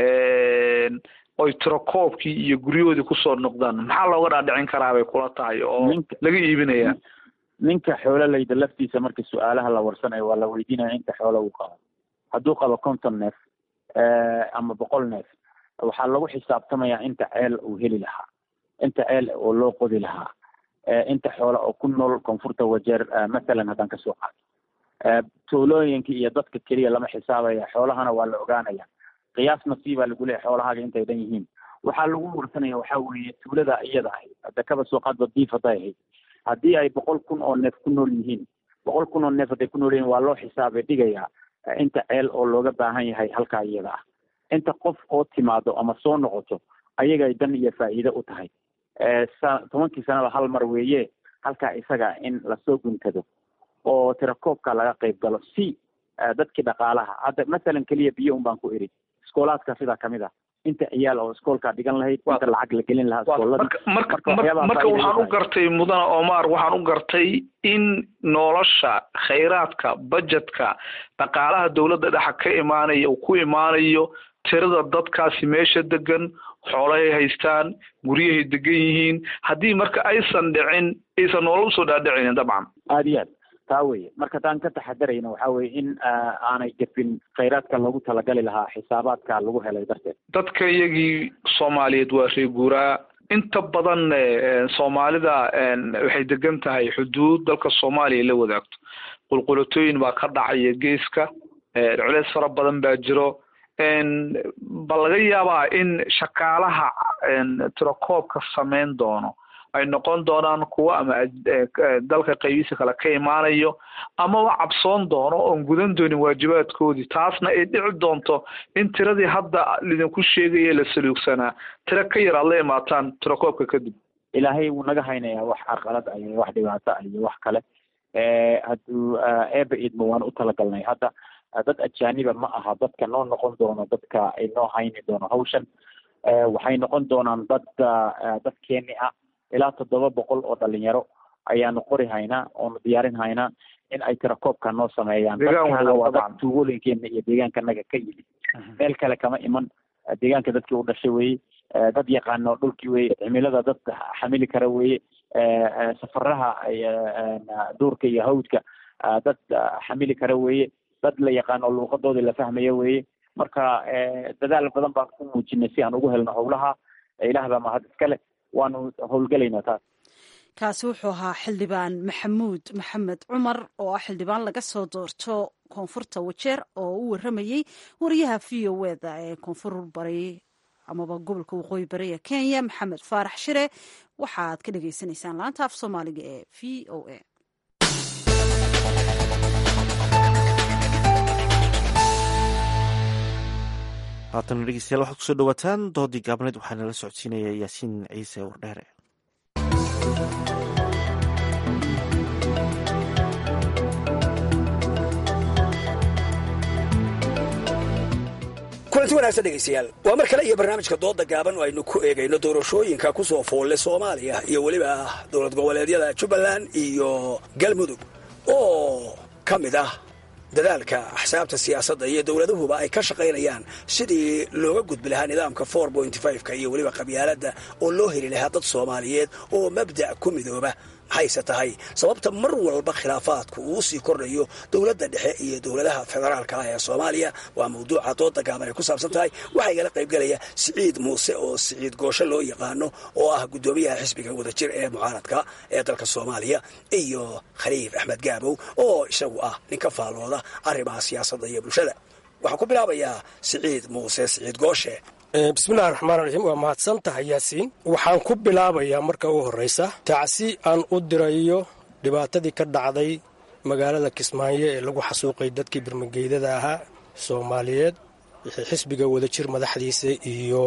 oy tirakoobkii iyo guryahoodii kusoo noqdaan maxaa looga dhaadhicin karaa bay kula tahay oo laga iibinaya ninka xoololayda laftiisa marka su-aalaha la warsanayo waa la weydiinaya inta xoolo uu qabo hadduu qabo konton neef ama boqol neef waxaa lagu xisaabtamayaa inta ceel uu heli lahaa inta ceel oo loo qodi lahaa inta xoola oo ku nool koonfurta wajeer mathalan haddaan kasoo qaado tuulooyinka iyo dadka keliya lama xisaabaya xoolahana waa la ogaanaya qiyaas nasiibaa lagu leeyahy xoolahaaga intay dhan yihiin waxaa lagu warsanaya waxaa weeye tuulada iyada ahayd hadda kaba soo qaadba diif hadday ahayd haddii ay boqol kun oo neef ku nool yihiin boqol kun oo neef hadday ku nool yihiin waa loo xisaabay dhigayaa inta ceel oo looga baahan yahay halkaa iyada ah inta qof oo timaado ama soo noqoto ayagay dan iyo faa'iido u tahay tobankii sanaba hal mar weeye halkaa isaga in lasoo guntado oo tirakoobka laga qayb galo si dadkii dhaqaalaha hadda masalan keliya biyo un baan ku iri iskoolaadka sidaa kamid ah inta ciyaal oo iskoolkaa dhigan lahayd inta lacag la gelin lahaa iskoolada marka marka waxaan u gartay mudane omar waxaan u gartay in nolosha khayraadka budgetka dhaqaalaha dowladda dhexa ka imaanaya uu ku imaanayo tirada dadkaasi meesha degan xoolahay haystaan guryahay degan yihiin haddii marka aysan dhicin aysan nolol usoo dhaadhicinin dabcan aada iyo aad taa weye marka taan ka taxadarayna waxaa weye in aanay gefin khayraadka loogu talagali lahaa xisaabaadka lagu helay darteed dadka iyagii soomaaliyeed waa ree guuraa inta badan soomaalida waxay degan tahay xuduud dalka soomaaliya la wadaagto qulqulatooyin baa ka dhacaya geeska culeys fara badan baa jiro ba laga yaabaa in shaqaalaha tirakoobka samayn doono ay noqon doonaan kuwo ama dalka qaybihiisa kale ka imaanayo amaba cabsoon doono oon gudan doonin waajibaadkoodii taasna ay dhici doonto in tiradii hadda lidinku sheegaya la saluugsanaa tiro ka yar aad la imaataan tirakoobka kadib ilaahay wuu naga haynayaa wax carqalad ah iyo wax dhibaato ah iyo wax kale hadduu eeba idmo waan u talagalnay hadda dad ajaaniba ma aha dadka noo noqon doono dadka ay noo hayni doono hawshan waxay noqon doonaan dad dadkeeni ah ilaa toddoba boqol oo dhalinyaro ayaanu qori haynaa oonu diyaarin haynaa in ay tirakoobka noo sameeyaan dadkaana waa dad tuugooyinkeena iyo deegaankanaga ka yimid meel kale kama iman deegaanka dadkii u dhashay weye dad yaqaano dhulkii weye cimilada dad xamili kara weye safaraha duurka iyo hawdka dad xamili kara weye dad la yaqaano luuqadoodii la fahmaya weye marka dadaal badan baan ku muujinay si aan ugu helno howlaha ilaah baa mahad iskale waanu howlgelaynaa taas kaasi wuxuu ahaa xildhibaan maxamuud maxamed cumar oo ah xildhibaan laga soo doorto koonfurta wajeer oo u waramayey wariyaha v o eda ee koonfur bari amaba gobolka waqooyi bari ee kenya maxamed faarax shire waxaad ka dhagaysanaysaan laanta af soomaaliga ee v o a haatana dhegeystayaal waxaad kusoo dhawaataan doodii gaabneed waxaa nala socodsiinaya yaasiin ciise wardheere kulanti wanaagsan dhegaystayaal waa mar kale iyo barnaamijka dooda gaaban oo aynu ku eegayno doorashooyinka ku soo foolle soomaaliya iyo weliba dowlad goboleedyada jubbaland iyo galmudug oo ka mid ah dadaalka axsaabta siyaasadda iyo dowladuhuba ay ka shaqaynayaan sidii looga gudbi lahaa nidaamka ka iyo weliba qabyaaladda oo loo heli lahaa dad soomaaliyeed oo mabda' ku midooba maxayse tahay sababta mar walba khilaafaadku uu sii kordhayo dowladda dhexe iyo dowladaha federaalka ah ee soomaaliya waa mawduuca dooda gaaban ay ku saabsan tahay waxaa igala qaybgelaya siciid muuse oo siciid goosho loo yaqaano oo ah guddoomiyaha xisbiga wadajir ee mucaaradka ee dalka soomaaliya iyo khaliif axmed gaabow oo isagu ah nin ka faallooda arrimaha siyaasadda iyo bulshada waxaan ku bilaabayaa siciid muuse siciid gooshe bismillahi raxmaan raxiim waa mahadsan tahay yaasiin waxaan ku bilaabayaa marka u horraysa tacsi aan u dirayo dhibaatadii ka dhacday magaalada kismaayo ee lagu xasuuqay dadkii birmageydada ahaa soomaaliyeed xisbiga wadajir madaxdiisa iyo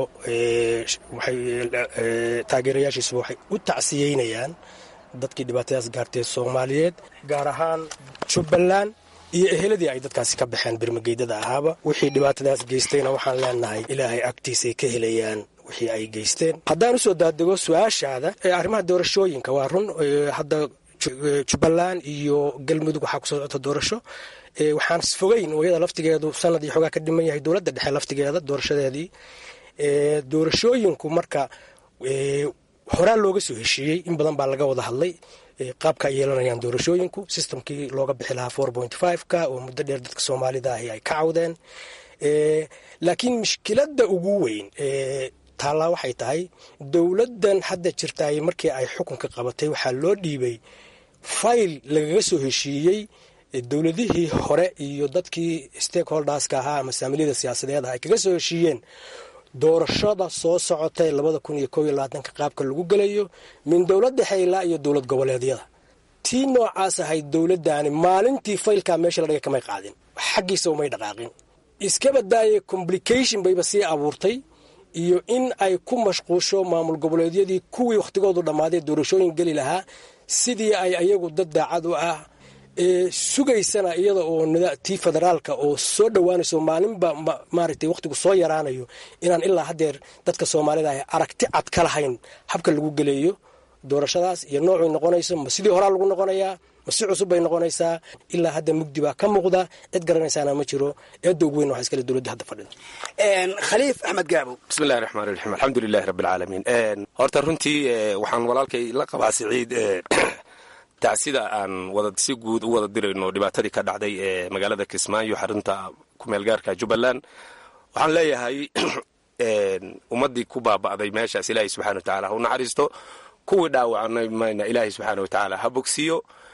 taageerayaashiisaba waxay u tacsiyeynayaan dadkii dhibaatadaas gaartay soomaaliyeed gaar ahaan jubbaland iyo eheladii ay dadkaasi ka baxeen birmageydada ahaaba wixii dhibaatadaas geystayna waxaan leenahay ilaahay agtiisay ka helayaan wixii ay geysteen haddaan usoo daadego su-aashaada ee arrimaha doorashooyinka waa run hadda jubbaland iyo galmudug waxaa kusoo socota doorasho waxaan fogeyn iyada laftigeedu sanad iyo xoogaa ka dhiman yahay dowladda dhexe laftigeeda doorashadeedii doorashooyinku marka horaa looga soo heshiiyey in badan baa laga wada hadlay qaabka ay yeelanayaan doorashooyinku systemkii looga bixi lahaa four point five-ka oo muddo dheer dadka soomaalida ahi ay ka cawdeen laakiin mushkiladda ugu weyn taallaa waxay tahay dowladdan hadda jirtaay markii ay xukunka qabatay waxaa loo dhiibay fayl lagaga soo heshiiyey dowladihii hore iyo dadkii stakeholderska ahaa ama saamiliyada siyaasadeed ah ay kaga soo heshiiyeen doorashada soo socotay labada kun iyo kow iyo labaatanka qaabka lagu gelayo min dowlad dhexe ilaa iyo dowlad goboleedyada tii noocaas ahayd dowladdaani maalintii faylkaa meesha la dhigay kamay qaadin xaggiisa umay dhaqaaqin iska badaaye complication bayba sii abuurtay iyo in ay ku mashquusho maamul goboleedyadii kuwii wakhtigoodu dhammaaday doorashooyin geli lahaa sidii ay ayagu dad daacad u ah sugaysana iyada oo tii federaalka oo soo dhowaanayso maalinba maaragtay wakhtigu soo yaraanayo inaan ilaa haddeer dadka soomaalida ah aragti cad ka lahayn habka lagu geleeyo doorashadaas iyo noocay noqonayso ma sidii horaa lagu noqonayaa ma si cusub bay noqonaysaa ilaa hadda mugdi baa ka muuqda cid garanaysaana ma jiro eedda ugu weyn waxa iskale dowladda hadda fadhida khaliif axmed gaabo bismillahi raxmaan raxiim alxamdulilahi rabbilcaalamiin horta runtii waxaan walaalkay la qabaa siciid tacsida aan wada si guud u wada dirayno dhibaatadii ka dhacday ee magaalada kismaayo xarunta kumeelgaarka jubbaland waxaan leeyahay ummaddii ku baaba'day meeshaas ilaahay subxana wa tacaala ha u naxariisto kuwii dhaawacnay mayna ilaahay subxaana wa tacaala ha bogsiiyo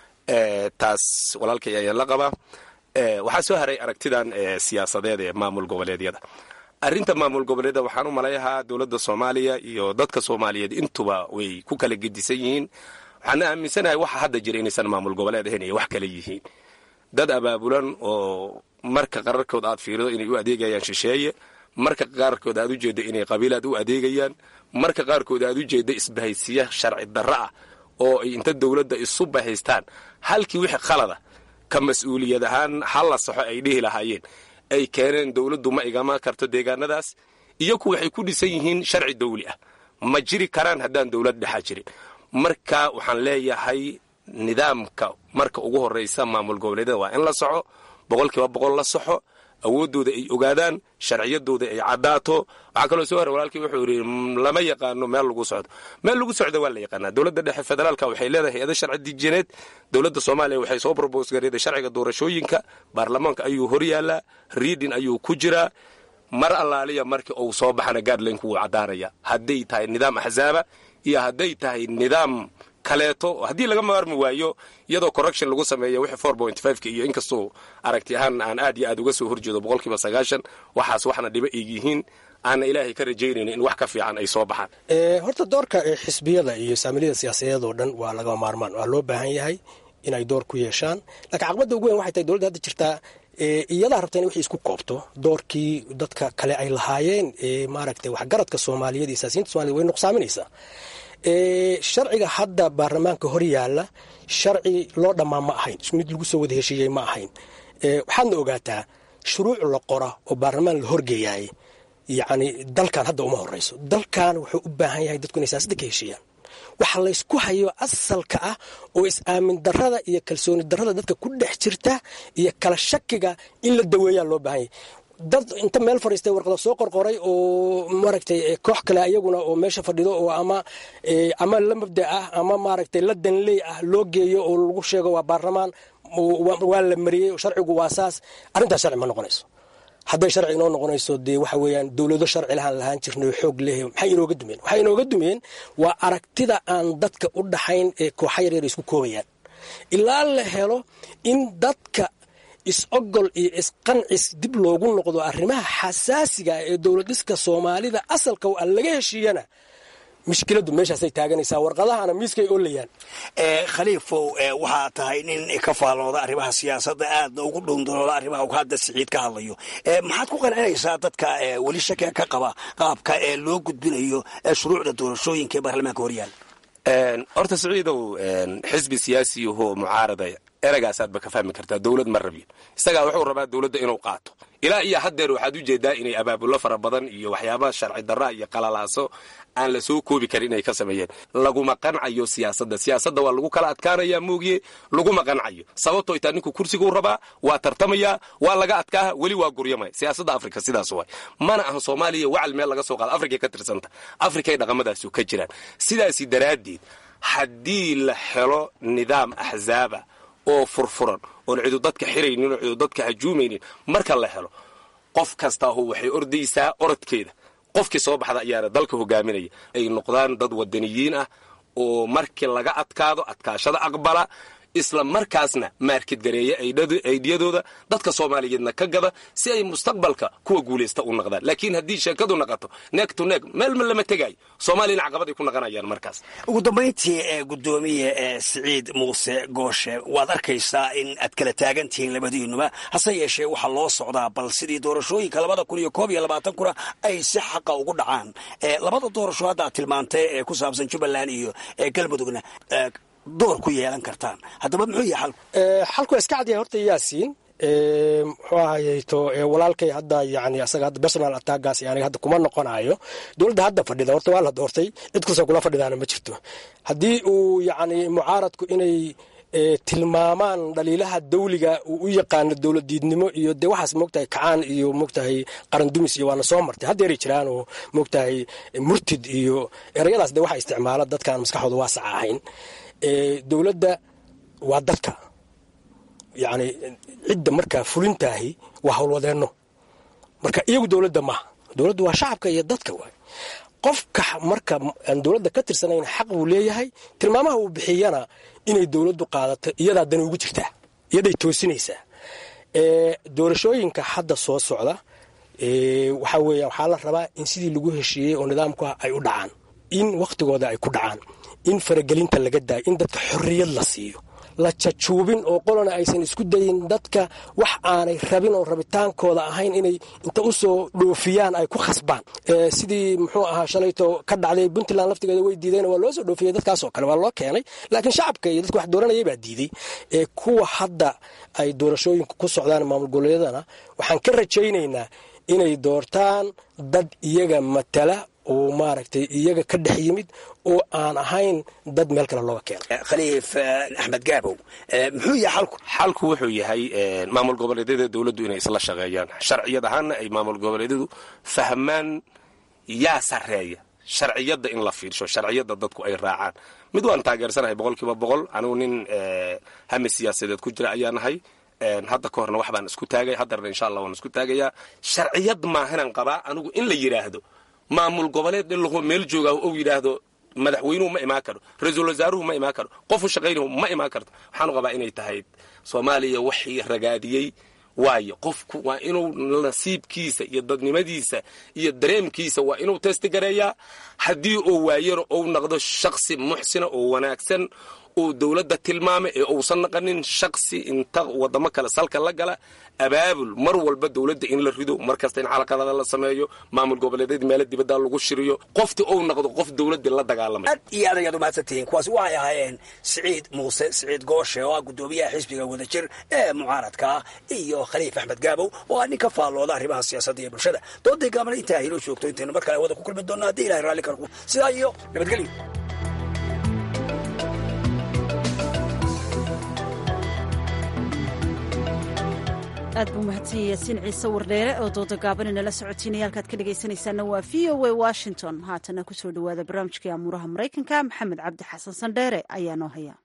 taas walaalkay ayaan la qabaa waxaa soo haray aragtidan siyaasadeed ee maamul goboleedyada arrinta maamul goboleedyada waxaan u malayahaa dowladda soomaaliya iyo dadka soomaaliyeed intuba way ku kala gedisan yihiin waxaana aaminsanahay waxa hadda jira inaysan maamul goboleed ahayn ay wax kale yihiin dad abaabulan oo marka qararkood aad fiirido inay u adeegayaan shisheeye marka qaarkood aad u jeeddo inay qabiilaad u adeegayaan marka qaarkood aad u jeeddo isbahaysiya sharci darro ah oo ay inta dowladda isu bahaystaan halkii wixii khalada ka mas-uuliyad ahaan hal la saxo ay dhihi lahaayeen ay keeneen dowladdu ma igama karto deegaanadaas iyaku waxay ku dhisan yihiin sharci dawli ah ma jiri karaan haddaan dowlad dhexaa jirin marka waxaan leeyahay nidaamka marka ugu horraysa maamul goboleedyada waa in la soco boqolkiiba boqol la soxo awooddooda ay ogaadaan sharciyadooda ay caddaato waxaa kaloo soo hore walaalkii wuxuu yidhi lama yaqaano meel lagu socdo meel lagu socdo waa la yaqaanaa dowladda dhexe federaalka waxay leedahay hay-ado sharci dijineed dowladda soomaaliya waxay soo brobos gareeday sharciga doorashooyinka baarlamaanka ayuu hor yaallaa riidin ayuu ku jiraa mar allaaliya markii uu soo baxana gaadlaynku wuu caddaanaya hadday tahay nidaam axsaaba iyo hadday tahay nidaam kaleeto haddii laga maarmi waayo iyadoo correction lagu sameeyo wixii four point fiveka iyo inkastoo aragti ahaan aan aad iyo aad uga soo horjeedo boqolkiiba sagaashan waxaas waxna dhibo eeg yihiin aanna ilaahay ka rajaynayno in wax ka fiican ay soo baxaan horta doorka xisbiyada iyo saamiliyada siyaasadeed oo dhan waa lagama maarmaan waa loo baahan yahay inay door ku yeeshaan laakiin caqabadda ugu weyn waxay tahay dowladda hadda jirtaa iyadaa rabta in wixii isku koobto doorkii dadka kale ay lahaayeen maaragtay waxgaradka soomaaliyeed iyo siyaasiyiinta somaliyed way nuqsaaminaysaa sharciga hadda baarlamaanka hor yaalla sharci loo dhammaa ma ahayn mid lagu soo wada heshiiyey ma ahayn waxaadna ogaataa shuruuc la qora oo baarlamaan la horgeeyaay yacni dalkan hadda uma horeyso dalkan wuxuu u baahan yahay dadku inay siyaasadda ka heshiiyaan waxa laysku hayo asalka ah oo is-aamin darada iyo kalsooni darada dadka ku dhex jirta iyo kala shakiga in la daweeyaa loo baahan yahay dad inta meel fadhiistay warqada soo qorqoray oo maaragtay koox kale ayaguna oo meesha fadhido oo ama ama la mabda ah ama maaragtay la danley ah loo geeyo oo lagu sheego waa baarlamaan waa la mariyey sharcigu waa saas arrintaas sharci ma noqonayso hadday sharci inoo noqonayso dee waxa weeyaan dowlado sharci lahaan lahaan jirnay xoog leh maxay inooga dumeen waxay inooga dumeen waa aragtida aan dadka u dhaxayn ee kooxa yaryar isku koobayaan ilaa la helo in dadka is-ogol iyo isqancis dib loogu noqdo arrimaha xasaasiga ee dowlad dhiska soomaalida asalka aan laga heshiiyana mushkiladu meeshaasay taaganaysaa warqadahana miiskay oolayaan khaliifow waxaa tahay nin ka faallooda arrimaha siyaasadda aadna ugu dhowndalooda arrimaha uu hadda siciid ka hadlayo maxaad ku qancinaysaa dadka weli shakiga ka qaba qaabka ee loo gudbinayo shuruucda doorashooyinka ee baarlamaanka horyaal horta siciidow xisbi siyaasiyahoo mucaarada eragaasaadba ka fahmi kartaa dowlad ma rabyo isagaa wuxuu rabaa dowladda inuu qaato ilaa iyo haddeer waxaad ujeedaa inay abaabulo fara badan iyo waxyaabaha sharci darra iyo qalalaaso aan la soo koobi karin inay ka sameeyeen laguma qancayo siyaasadda siyaasadda waa lagu kala adkaanaya moogiye laguma qancayo sababtoo itaa ninku kursiguu rabaa waa tartamaya waa laga adkaaha weli waa guryamaya siyaasadda afrika sidaas waay mana ahan soomaaliya wacal meel laga soo qaado afrikay ka tirsanta afrikay dhaqamadaasu ka jiraan sidaasi daraaddeed haddii la helo nidaam axzaaba oo furfuran oon cidu dadka xiraynin oo cidu dadka hajuumaynin marka la helo qof kastaahu waxay ordaysaa orodkeeda qofkii soo baxda ayaana dalka hogaaminaya ay noqdaan dad wadaniyiin ah oo markii laga adkaado adkaashada aqbala isla markaasna maarkid gareeya aydiyadooda dadka soomaaliyeedna ka gada si ay mustaqbalka kuwa guulaysta u naqdaan laakiin haddii sheekadu naqato neeg to neeg meelma lama tegaayo soomaaliyana caqabad ay ku naqanayaan markaas ugu dambayntii ee guddoomiye ee siciid muuse gooshe waad arkaysaa in aad kala taagan tihiin labadiinuba hase yeeshee waxaa loo socdaa bal sidii doorashooyinka labada kun iyo koob iyo labaatan kuna ay si xaqa ugu dhacaan labada doorasho hadda aad tilmaantay ee ku saabsan jubbaland iyo galmudugna door ku yeelan kartaan haddaba muxuu yahay xalku xalku waa iska cadyahay horta yaasiin muxuu ahayto walaalkay hadda yani asaga hadda personal attagaas yani hadda kuma noqonayo dowladda hadda fadhida horta waa la doortay cid kastoo kula fadhidaana ma jirto haddii uu yani mucaaradku inay tilmaamaan dhaliilaha dawliga uu u yaqaano dowladiidnimo iyo dee waxaas moogtahay kacaan iyo moogtahay qarandumis iyo waana soo martay haddeeray jiraan oo moogtahay murtid iyo erayadaas dee waxa isticmaala dadkaan maskaxooda waasac ahayn dowladda waa dadka yani cidda markaa fulintaahi waa howlwadeenno marka iyagu dowladda maaha dowladda waa shacabka iyo dadka waay qofka marka aan dowladda ka tirsanayn xaq buu leeyahay tilmaamaha uu bixiyana inay dowladdu qaadato iyadaa dani ugu jirtaa iyaday toosinaysaa doorashooyinka hadda soo socda waxaa weeya waxaa la rabaa in sidii lagu heshiiyey oo nidaamku ay u dhacaan in wakhtigooda ay ku dhacaan in faragelinta laga daayo in dadka xorriyad la siiyo la jajuubin oo qolona aysan isku dayin dadka wax aanay rabin oo rabitaankooda ahayn inay inta usoo dhoofiyaan ay ku khasbaan sidii muxuu ahaa shalayto ka dhacday puntland laftigeeda way diideen waa loo soo dhoofiyey dadkaasoo kale waa loo keenay laakiin shacabka iyo dadka wax dooranayay baa diiday kuwa hadda ay doorashooyinku ku socdaan maamul goboleedana waxaan ka rajaynaynaa inay doortaan dad iyaga matala oo maaragtay iyaga ka dhex yimid oo aan ahayn dad meel kale looga keenay khaliif axmed gaabow muxuu yahay xalku xalku wuxuu yahay maamul goboleedyada dowladdu inay isla shaqeeyaan sharciyad ahaanna ay maamul goboleedyadu fahmaan yaa sarreeya sharciyadda in la fiirsho sharciyadda dadku ay raacaan mid waan taageersanahay boqol kiiba boqol anigu nin hami siyaasadeed ku jira ayaa nahay hadda ka horna wax baan isku taagay haddarna insha allah waan isku taagayaa sharciyad maahanan qabaa anigu in la yidhaahdo maamul goboleed dhilahoo meel jooga ou yidhaahdo madaxweynuhu ma imaan karo ra-iisul wasaaruhu ma imaan karo qofu shaqaynahu ma imaan karto waxaanu qabaa inay tahay soomaaliya waxii ragaadiyey waayo qofku waa inuu nasiibkiisa iyo dadnimadiisa iyo dareemkiisa waa inuu testigareeyaa haddii uu waayana ou naqdo shaksi muxsina oo wanaagsan oo dowladda tilmaamay ee uusan naqanin shaksi inta wadamo kale salka la gala abaabul mar walba dowladda in la rido mar kasta in xalaqadada la sameeyo maamul goboleedyada meelo dibadda lagu shiriyo qofti ou noqdo qof dowladda la dagaalamay aad iyo aad ayaad umahadsantihiin kuwaasi waxay ahaayeen siciid muuse siciid gooshe oo ah guddoomiyaha xisbiga wadajir ee mucaaradka ah iyo khaliif axmed gaabow oo ah nin ka faallooda arrimaha siyaasadda iyo bulshada dooday gaabana intaa hinoo joogto intaynu mar kale wada ku kulmi doonno haddii ilahay raalli karku sidaa iyo nabadgelyo aad buu mahadsan yaasiin ciise wardheere oo dooda gaaban inala socotiinaya halkaad ka dhegaysanaysaana waa v o a washington haatana kusoo dhowaada barnaamijkii amuuraha maraykanka maxamed cabdi xasan sandheere ayaa noo haya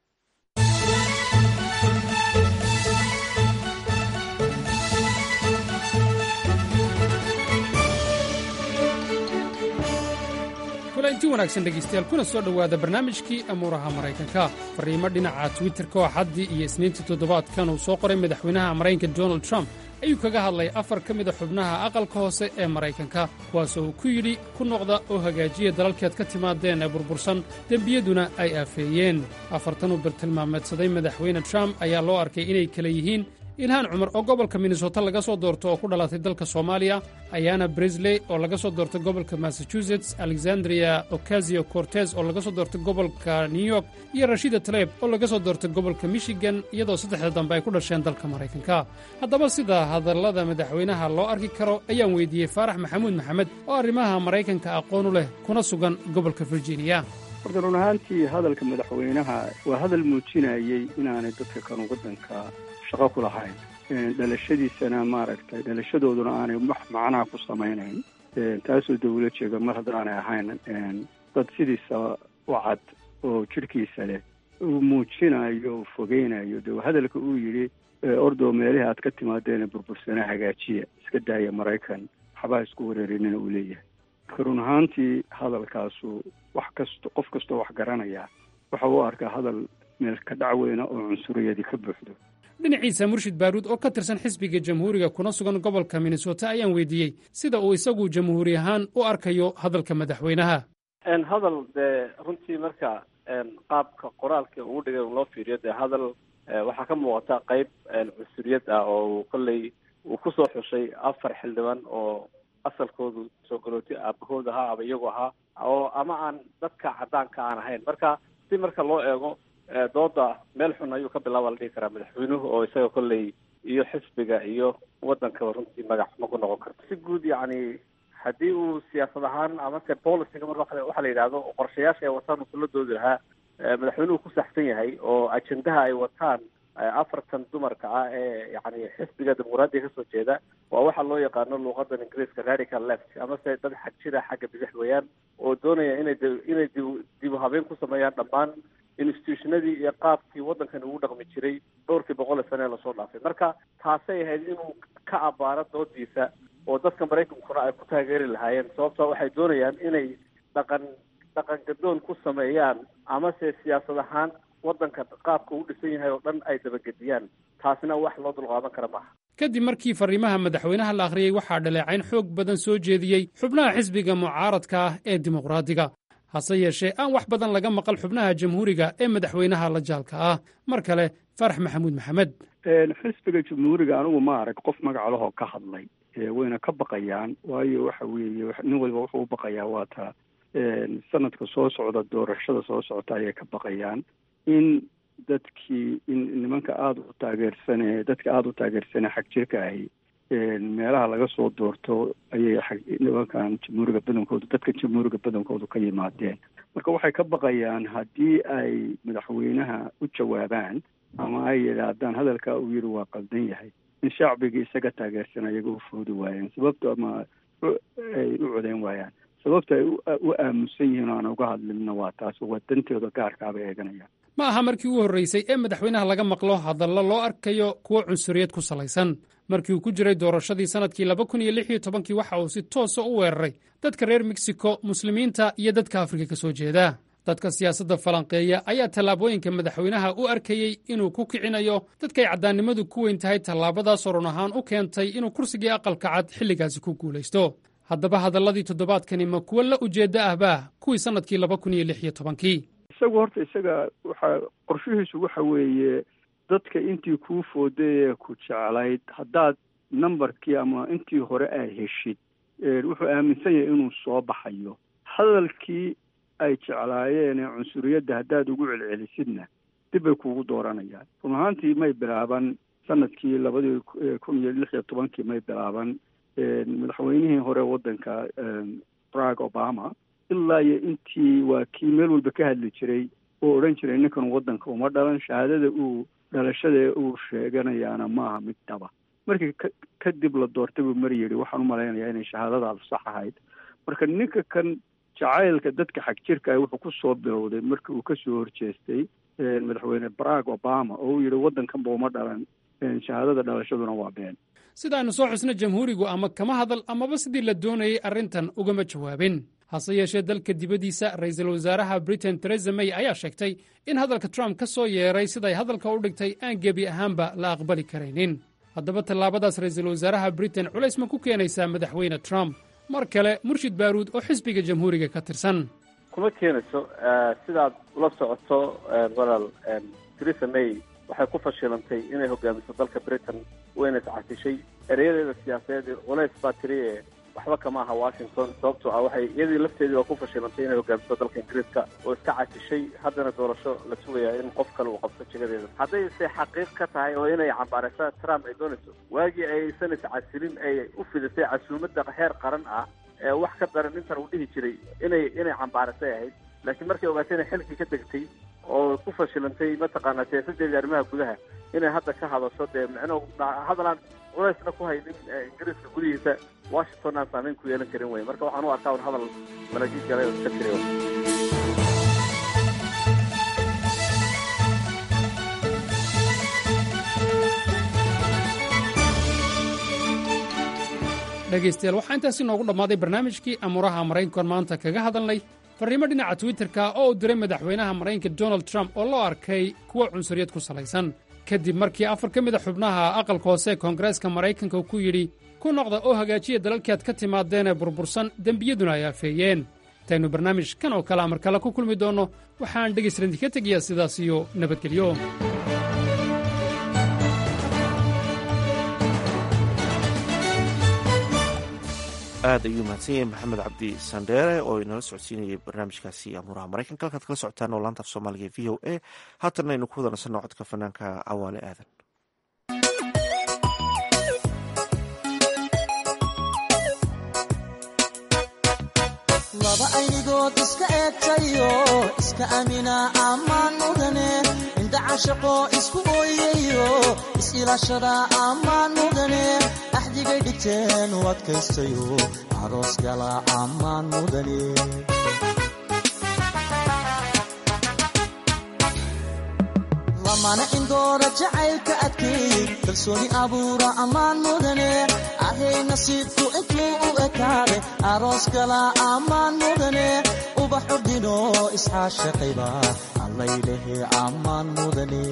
kulanti wanaagsan dhegaystayaal kuna soo dhowaada barnaamijkii amuuraha maraykanka fariimo dhinaca twitterka oo xaddii iyo isniintii toddobaadkan uu soo qoray madaxweynaha maraykanka donald trump ayuu kaga hadlay afar ka mida xubnaha aqalka hoose ee maraykanka kuwaasoo uu ku yidhi ku noqda oo hagaajiya dalalkeed ka timaadeen ee burbursan dembiyaduna ay aafeeyeen afartan uu bartilmaameedsaday madaxweyne trump ayaa loo arkay inay kala yihiin ilhaan cumar oo gobolka minnesota laga soo doorto oo ku dhalatay dalka soomaaliya ayaana brisley oo laga soo doortay gobolka massachusetts alexandria ocasio cortes oo laga soo doortay gobolka new york iyo rashida taleb oo laga soo doortay gobolka michigan iyadoo saddexda dambe ay ku dhasheen dalka maraykanka haddaba sida hadallada madaxweynaha loo arki karo ayaan weydiiyey faarax maxamuud maxamed oo arrimaha maraykanka aqoon u leh kuna sugan gobolka virginia horta run ahaantii hadalka madaxweynaha waa hadal muujinayey inaanay dadka kanu waddanka shaqo ku lahayn dhalashadiisana maaragtay dhalashadooduna aanay wax macnaha ku samaynayn taasoo dawla jeega mar haddaanay ahayn dad sidiisa u cad oo jidhkiisa leh uu muujinayo uu fogeynayo de hadalka uu yidhi ordoo meelihii aad ka timaadeen burbursana hagaajiya iska daaya maraykan waxbaa isku wareerinina uu leeyahay marka run ahaantii hadalkaasu wax kasto qof kastoo wax garanaya waxa uu arkaa hadal meel ka dhacweyna oo cunsuriyadii ka buuxdo dhinaciisa murshid baaruud oo ka tirsan xisbiga jamhuuriga kuna sugan gobolka minnesota ayaan weydiiyey sida uu isagu jamhuuri ahaan u arkayo hadalka madaxweynaha hadal dee runtii marka qaabka qoraalka ugu dhigay loo fiiriyo dee hadal waxaa ka muuqata qeyb cunsuriyad ah oo kolley uu kusoo xushay afar xildhibaan oo asalkoodu soo galooti aabahood ahaa ama iyagu ahaa oo ama aan dadka caddaanka aan ahayn marka si marka loo eego dooda meel xun ayuu ka bilaaba la dhihi karaa madaxweynuhu oo isaga kolley iyo xisbiga iyo waddankaba runtii magac xumo ku noqon karto si guud yacni haddii uu siyaasad ahaan amase policyga marka waxaa la yidhahdo qorshayaasha ay wataan uusan la doodi lahaa madaxweynuhu ku saxsan yahay oo ajendaha ay wataan afartan dumarka ah ee yani xisbiga dimuqraadiga kasoo jeeda waa waxa loo yaqaano luuqadan ingiriiska radical left amase dad xag jira xagga bidix weeyaan oo doonaya inay inay dib u habeyn ku sameeyaan dhammaan institutionadii iyo qaabkii waddankan ugu dhaqmi jiray dhowrkii boqol ee sane ee lasoo dhaafay marka taasay ahayd inuu ka abaaro doodiisa oo dadka maraykankuna ay ku taageeri lahaayeen sababtoo waxay doonayaan inay dhaqan dhaqan gadoon ku sameeyaan amase siyaasad ahaan waddanka qaabka uu dhisan yahay oo dhan ay dabagediyaan taasina wax loo dulqaadan kara maaha kadib markii fariimaha madaxweynaha la akhriyey waxaa dhaleecayn xoog badan soo jeediyey xubnaha xisbiga mucaaradka ah ee dimuqraadiga hase yeeshee aan wax badan laga maqal xubnaha jamhuuriga ee madaxweynaha la jaalka ah mar kale farax maxamuud maxamed xisbiga jamhuuriga anigu ma arag qof magacalahoo ka hadlay wayna ka baqayaan waayo waxa weeye nin waliba wuxuu u baqayaa waa ta sanadka soo socda doorashada soo socota ayay ka baqayaan in dadkii in nimanka aada u taageersane dadka aada u taageersane xag jirka ahi meelaha laga soo doorto ayay nimankan jamhuuriga badankoodu dadka jamhuuriga badankoodu ka yimaadeen marka waxay ka baqayaan haddii ay madaxweynaha u jawaabaan ama ay yidhaahdaan hadalka uu yidhi waa qaldan yahay in shacbigii isaga taageersan ayaga u foodi waayeen sababto ama ay u codeyn waayaan sababta ay u aamusan yihiin o aan uga hadlinna waa taas waa dantooda gaarkaabay eeganayaan ma aha markii ugu horraysay ee madaxweynaha laga maqlo hadallo loo arkayo kuwo cunsuriyad ku salaysan markii uu ku jiray doorashadii sannadkii laba kun iyo lix iyo tobankii waxa uu si toosa u weeraray dadka reer mexico muslimiinta iyo dadka afrika ka soo jeeda dadka siyaasadda falanqeeya ayaa tallaabooyinka madaxweynaha u arkayey inuu ku kicinayo dadkay caddaannimadu ku weyn tahay tallaabadaasoo run ahaan u keentay inuu kursigii aqalka cad xilligaasi ku guulaysto haddaba hadalladii toddobaadkani ma kuwo la ujeedda ahbaa kuwii sannadkii laba kun iyo lix iyo tobankii isagu horta isaga waxaa qorshihiisu waxa weeye dadka intii kuu fooday ee ku jeclayd haddaad numberkii ama intii hore aad heshid wuxuu aaminsan yahay inuu soo baxayo hadalkii ay jeclaayeen ee cunsuriyadda haddaad ugu celcelisidna dib bay kuugu dooranayaan run ahaantii may bilaaban sanadkii labadii kun iyo lix iyo tobankii may bilaaban madaxweynihii hore waddanka barack obama ilaa iyo intii waa kii meel walba ka hadli jiray oo odhan jiray ninkan waddanka uma dhalan shahaadada uu dhalashada uu sheeganayaana maaha mid dhaba markii ka kadib la doortay buu mar yidhi waxaan u malaynayaa inay shahaadadaadu sax ahayd marka ninka kan jacaylka dadka xag jirka ah wuxuu ku soo bilowday markii uu kasoo horjeestay madaxweyne barack obama oo uu yidhi waddankanba uma dhalan shahaadada dhalashaduna waa been sidaaynu soo xusno jamhuurigu ama kama hadal amaba sidii la doonayay arrintan ugama jawaabin hase yeeshee dalka dibaddiisa ra'iisul wasaaraha britain teresa may ayaa sheegtay in hadalka trump ka soo yeeray siday hadalka u dhigtay aan gebi ahaanba la aqbali karaynin haddaba tallaabadaas ra'iisul wasaaraha britain culays ma ku keenaysaa madaxweyne trump mar kale murshid baaruud oo xisbiga jamhuuriga ka tirsan kuma keenayso sidaad ula socoto walaal teresa may waxay ku fashilantay inay hogaamiso dalka britain wayna iscasishay ereyadeeda siyaasadeed culays baa tiri ee waxba kama aha washington sababtoo ah waxay iyadii lafteedii waa ku fashilantay inay hogaamiso dalka ingiriiska oo iska casishay haddana doorasho la sugayaa in qof kale uu qabto jigadeeda hadday se xaqiiq ka tahay oo inay cambaaraysa trump ay doonayso waagii aysan iscasilin ay u fidisay casuumadda heer qaran ah ee wax ka daran intan uu dhihi jiray inay inay cambaarasay ahayd laakiin markay ogaatay inay xilkii ka degtay oo ku fashilantay mataqaanaa siyaasadeedii arrimaha gudaha inay hadda ka hadasho dee micno hadalaan culaysna ku haynin ingiriiska gudihiisa washington aan saameyn ku yeelan karin wey marka waxaan u arkaa un hadal malaajiid galay oo iska jiray dhegaystayaal waxaa intaasi noogu dhammaaday barnaamijkii amuuraha maraykankan maanta kaga hadalnay farriimo dhinaca twitterka oo uu diray madaxweynaha maraykanka donald trump oo loo arkay kuwo cunsuriyad ku salaysan kadib markii afar ka mid a xubnaha aqalka hoose koongareeska maraykanka uu ku yidhi ku noqda oo hagaajiya dalalkii aad ka timaadeenee burbursan dembiyaduna ay afeeyeen intaynu barnaamij kan oo kale amar kale ku kulmi doonno waxaan dhegaystalan idinka tegayaa sidaas iyo nabadgelyo aad ayuu mahadsan yahay maxamed cabdi sandheere oo inala socodsiinayay barnaamijkaasi amuuraha maraykanka halkaad kala socotaan oo laanta af soomaaliga v o a haatanna aynu ku wada nasanno codka fanaanka cawaale aadan laba aynigood iska eegtayo iska amina ammaan mudane indha cashaqo isku ooyayo is-ilaashada ammaan mudane axdigay dhigteen u adkaystayo aroos gala ammaan mudane lamana indoora jacaylka adkeey kalsooni abuura ammaan mudane ahay nasiibku intuu u ekaade aroos gala ammaan mudane ubax urdino isxaashaqayba allaylehe ammaan mudane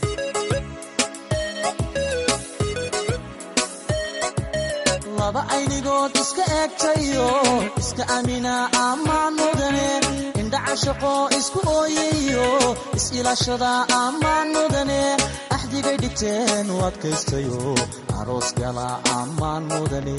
laba aynigood iska eegtayo iska amina ammaan mudane indhacashaqo isku ooyayo is-ilaashada ammaan mudane axdigay dhigteen u adkaystayo aroos gala ammaan mudane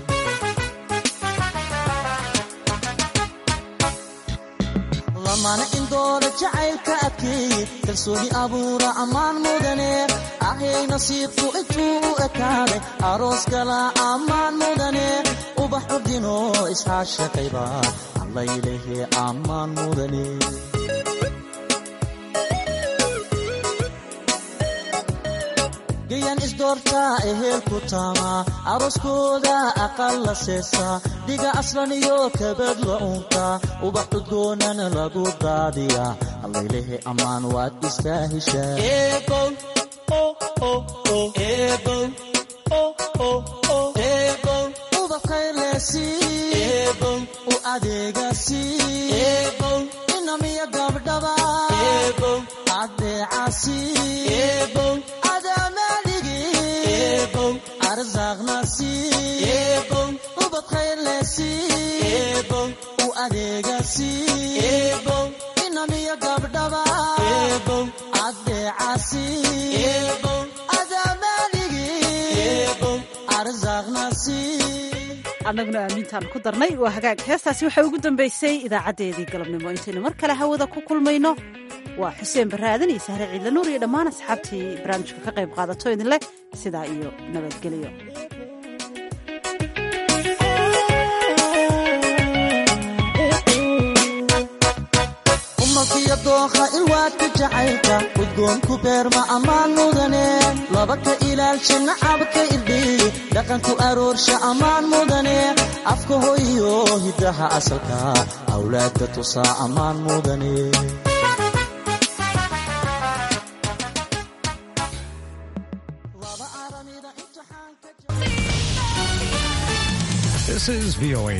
lamana indoora jacaylka adkeey kalsooni abuura ammaan mudane ahay nasiibku intuu u ekaaday aroos gala ammaan mudane ubax urdino isxaashaqayba allaylehe ammaan mudane gayan isdoortaa ehelku taamaa arooskooda aqal la seesaa dhiga aslan iyo kabad la uuntaa ubax udgoonana lagu daadiyaa allaylehe ammaan waad istaa heshaa u adeegasi inamiya gabdhaba adeecasi arsaaqnasi ubad khayrlesi u adeegasi inamiya gabdhaba adeecasi adamaaligi arsaaqnasi annaguna aamintaan ku darnay waa hagaag heestaasi waxay ugu dambaysay idaacadeedii galabnimo intaynu mar kale hawada ku kulmayno waa xuseen baraadan iyo sahre ciidla nuur iyo dhammaan asxaabtii barnaamijka ka qayb qaadato idinleh sidaa iyo nabadgelyo umalkiyo dookha ilwa ulaadka jacaylka udgoonku beerma ammaan mudane laba ka ilaalsha nacabka irdhiy dhaqanku aroorsha ammaan mudane afka hoyiyo hiddaha asalka awlaadda tusaa ammaan mudane This is VOA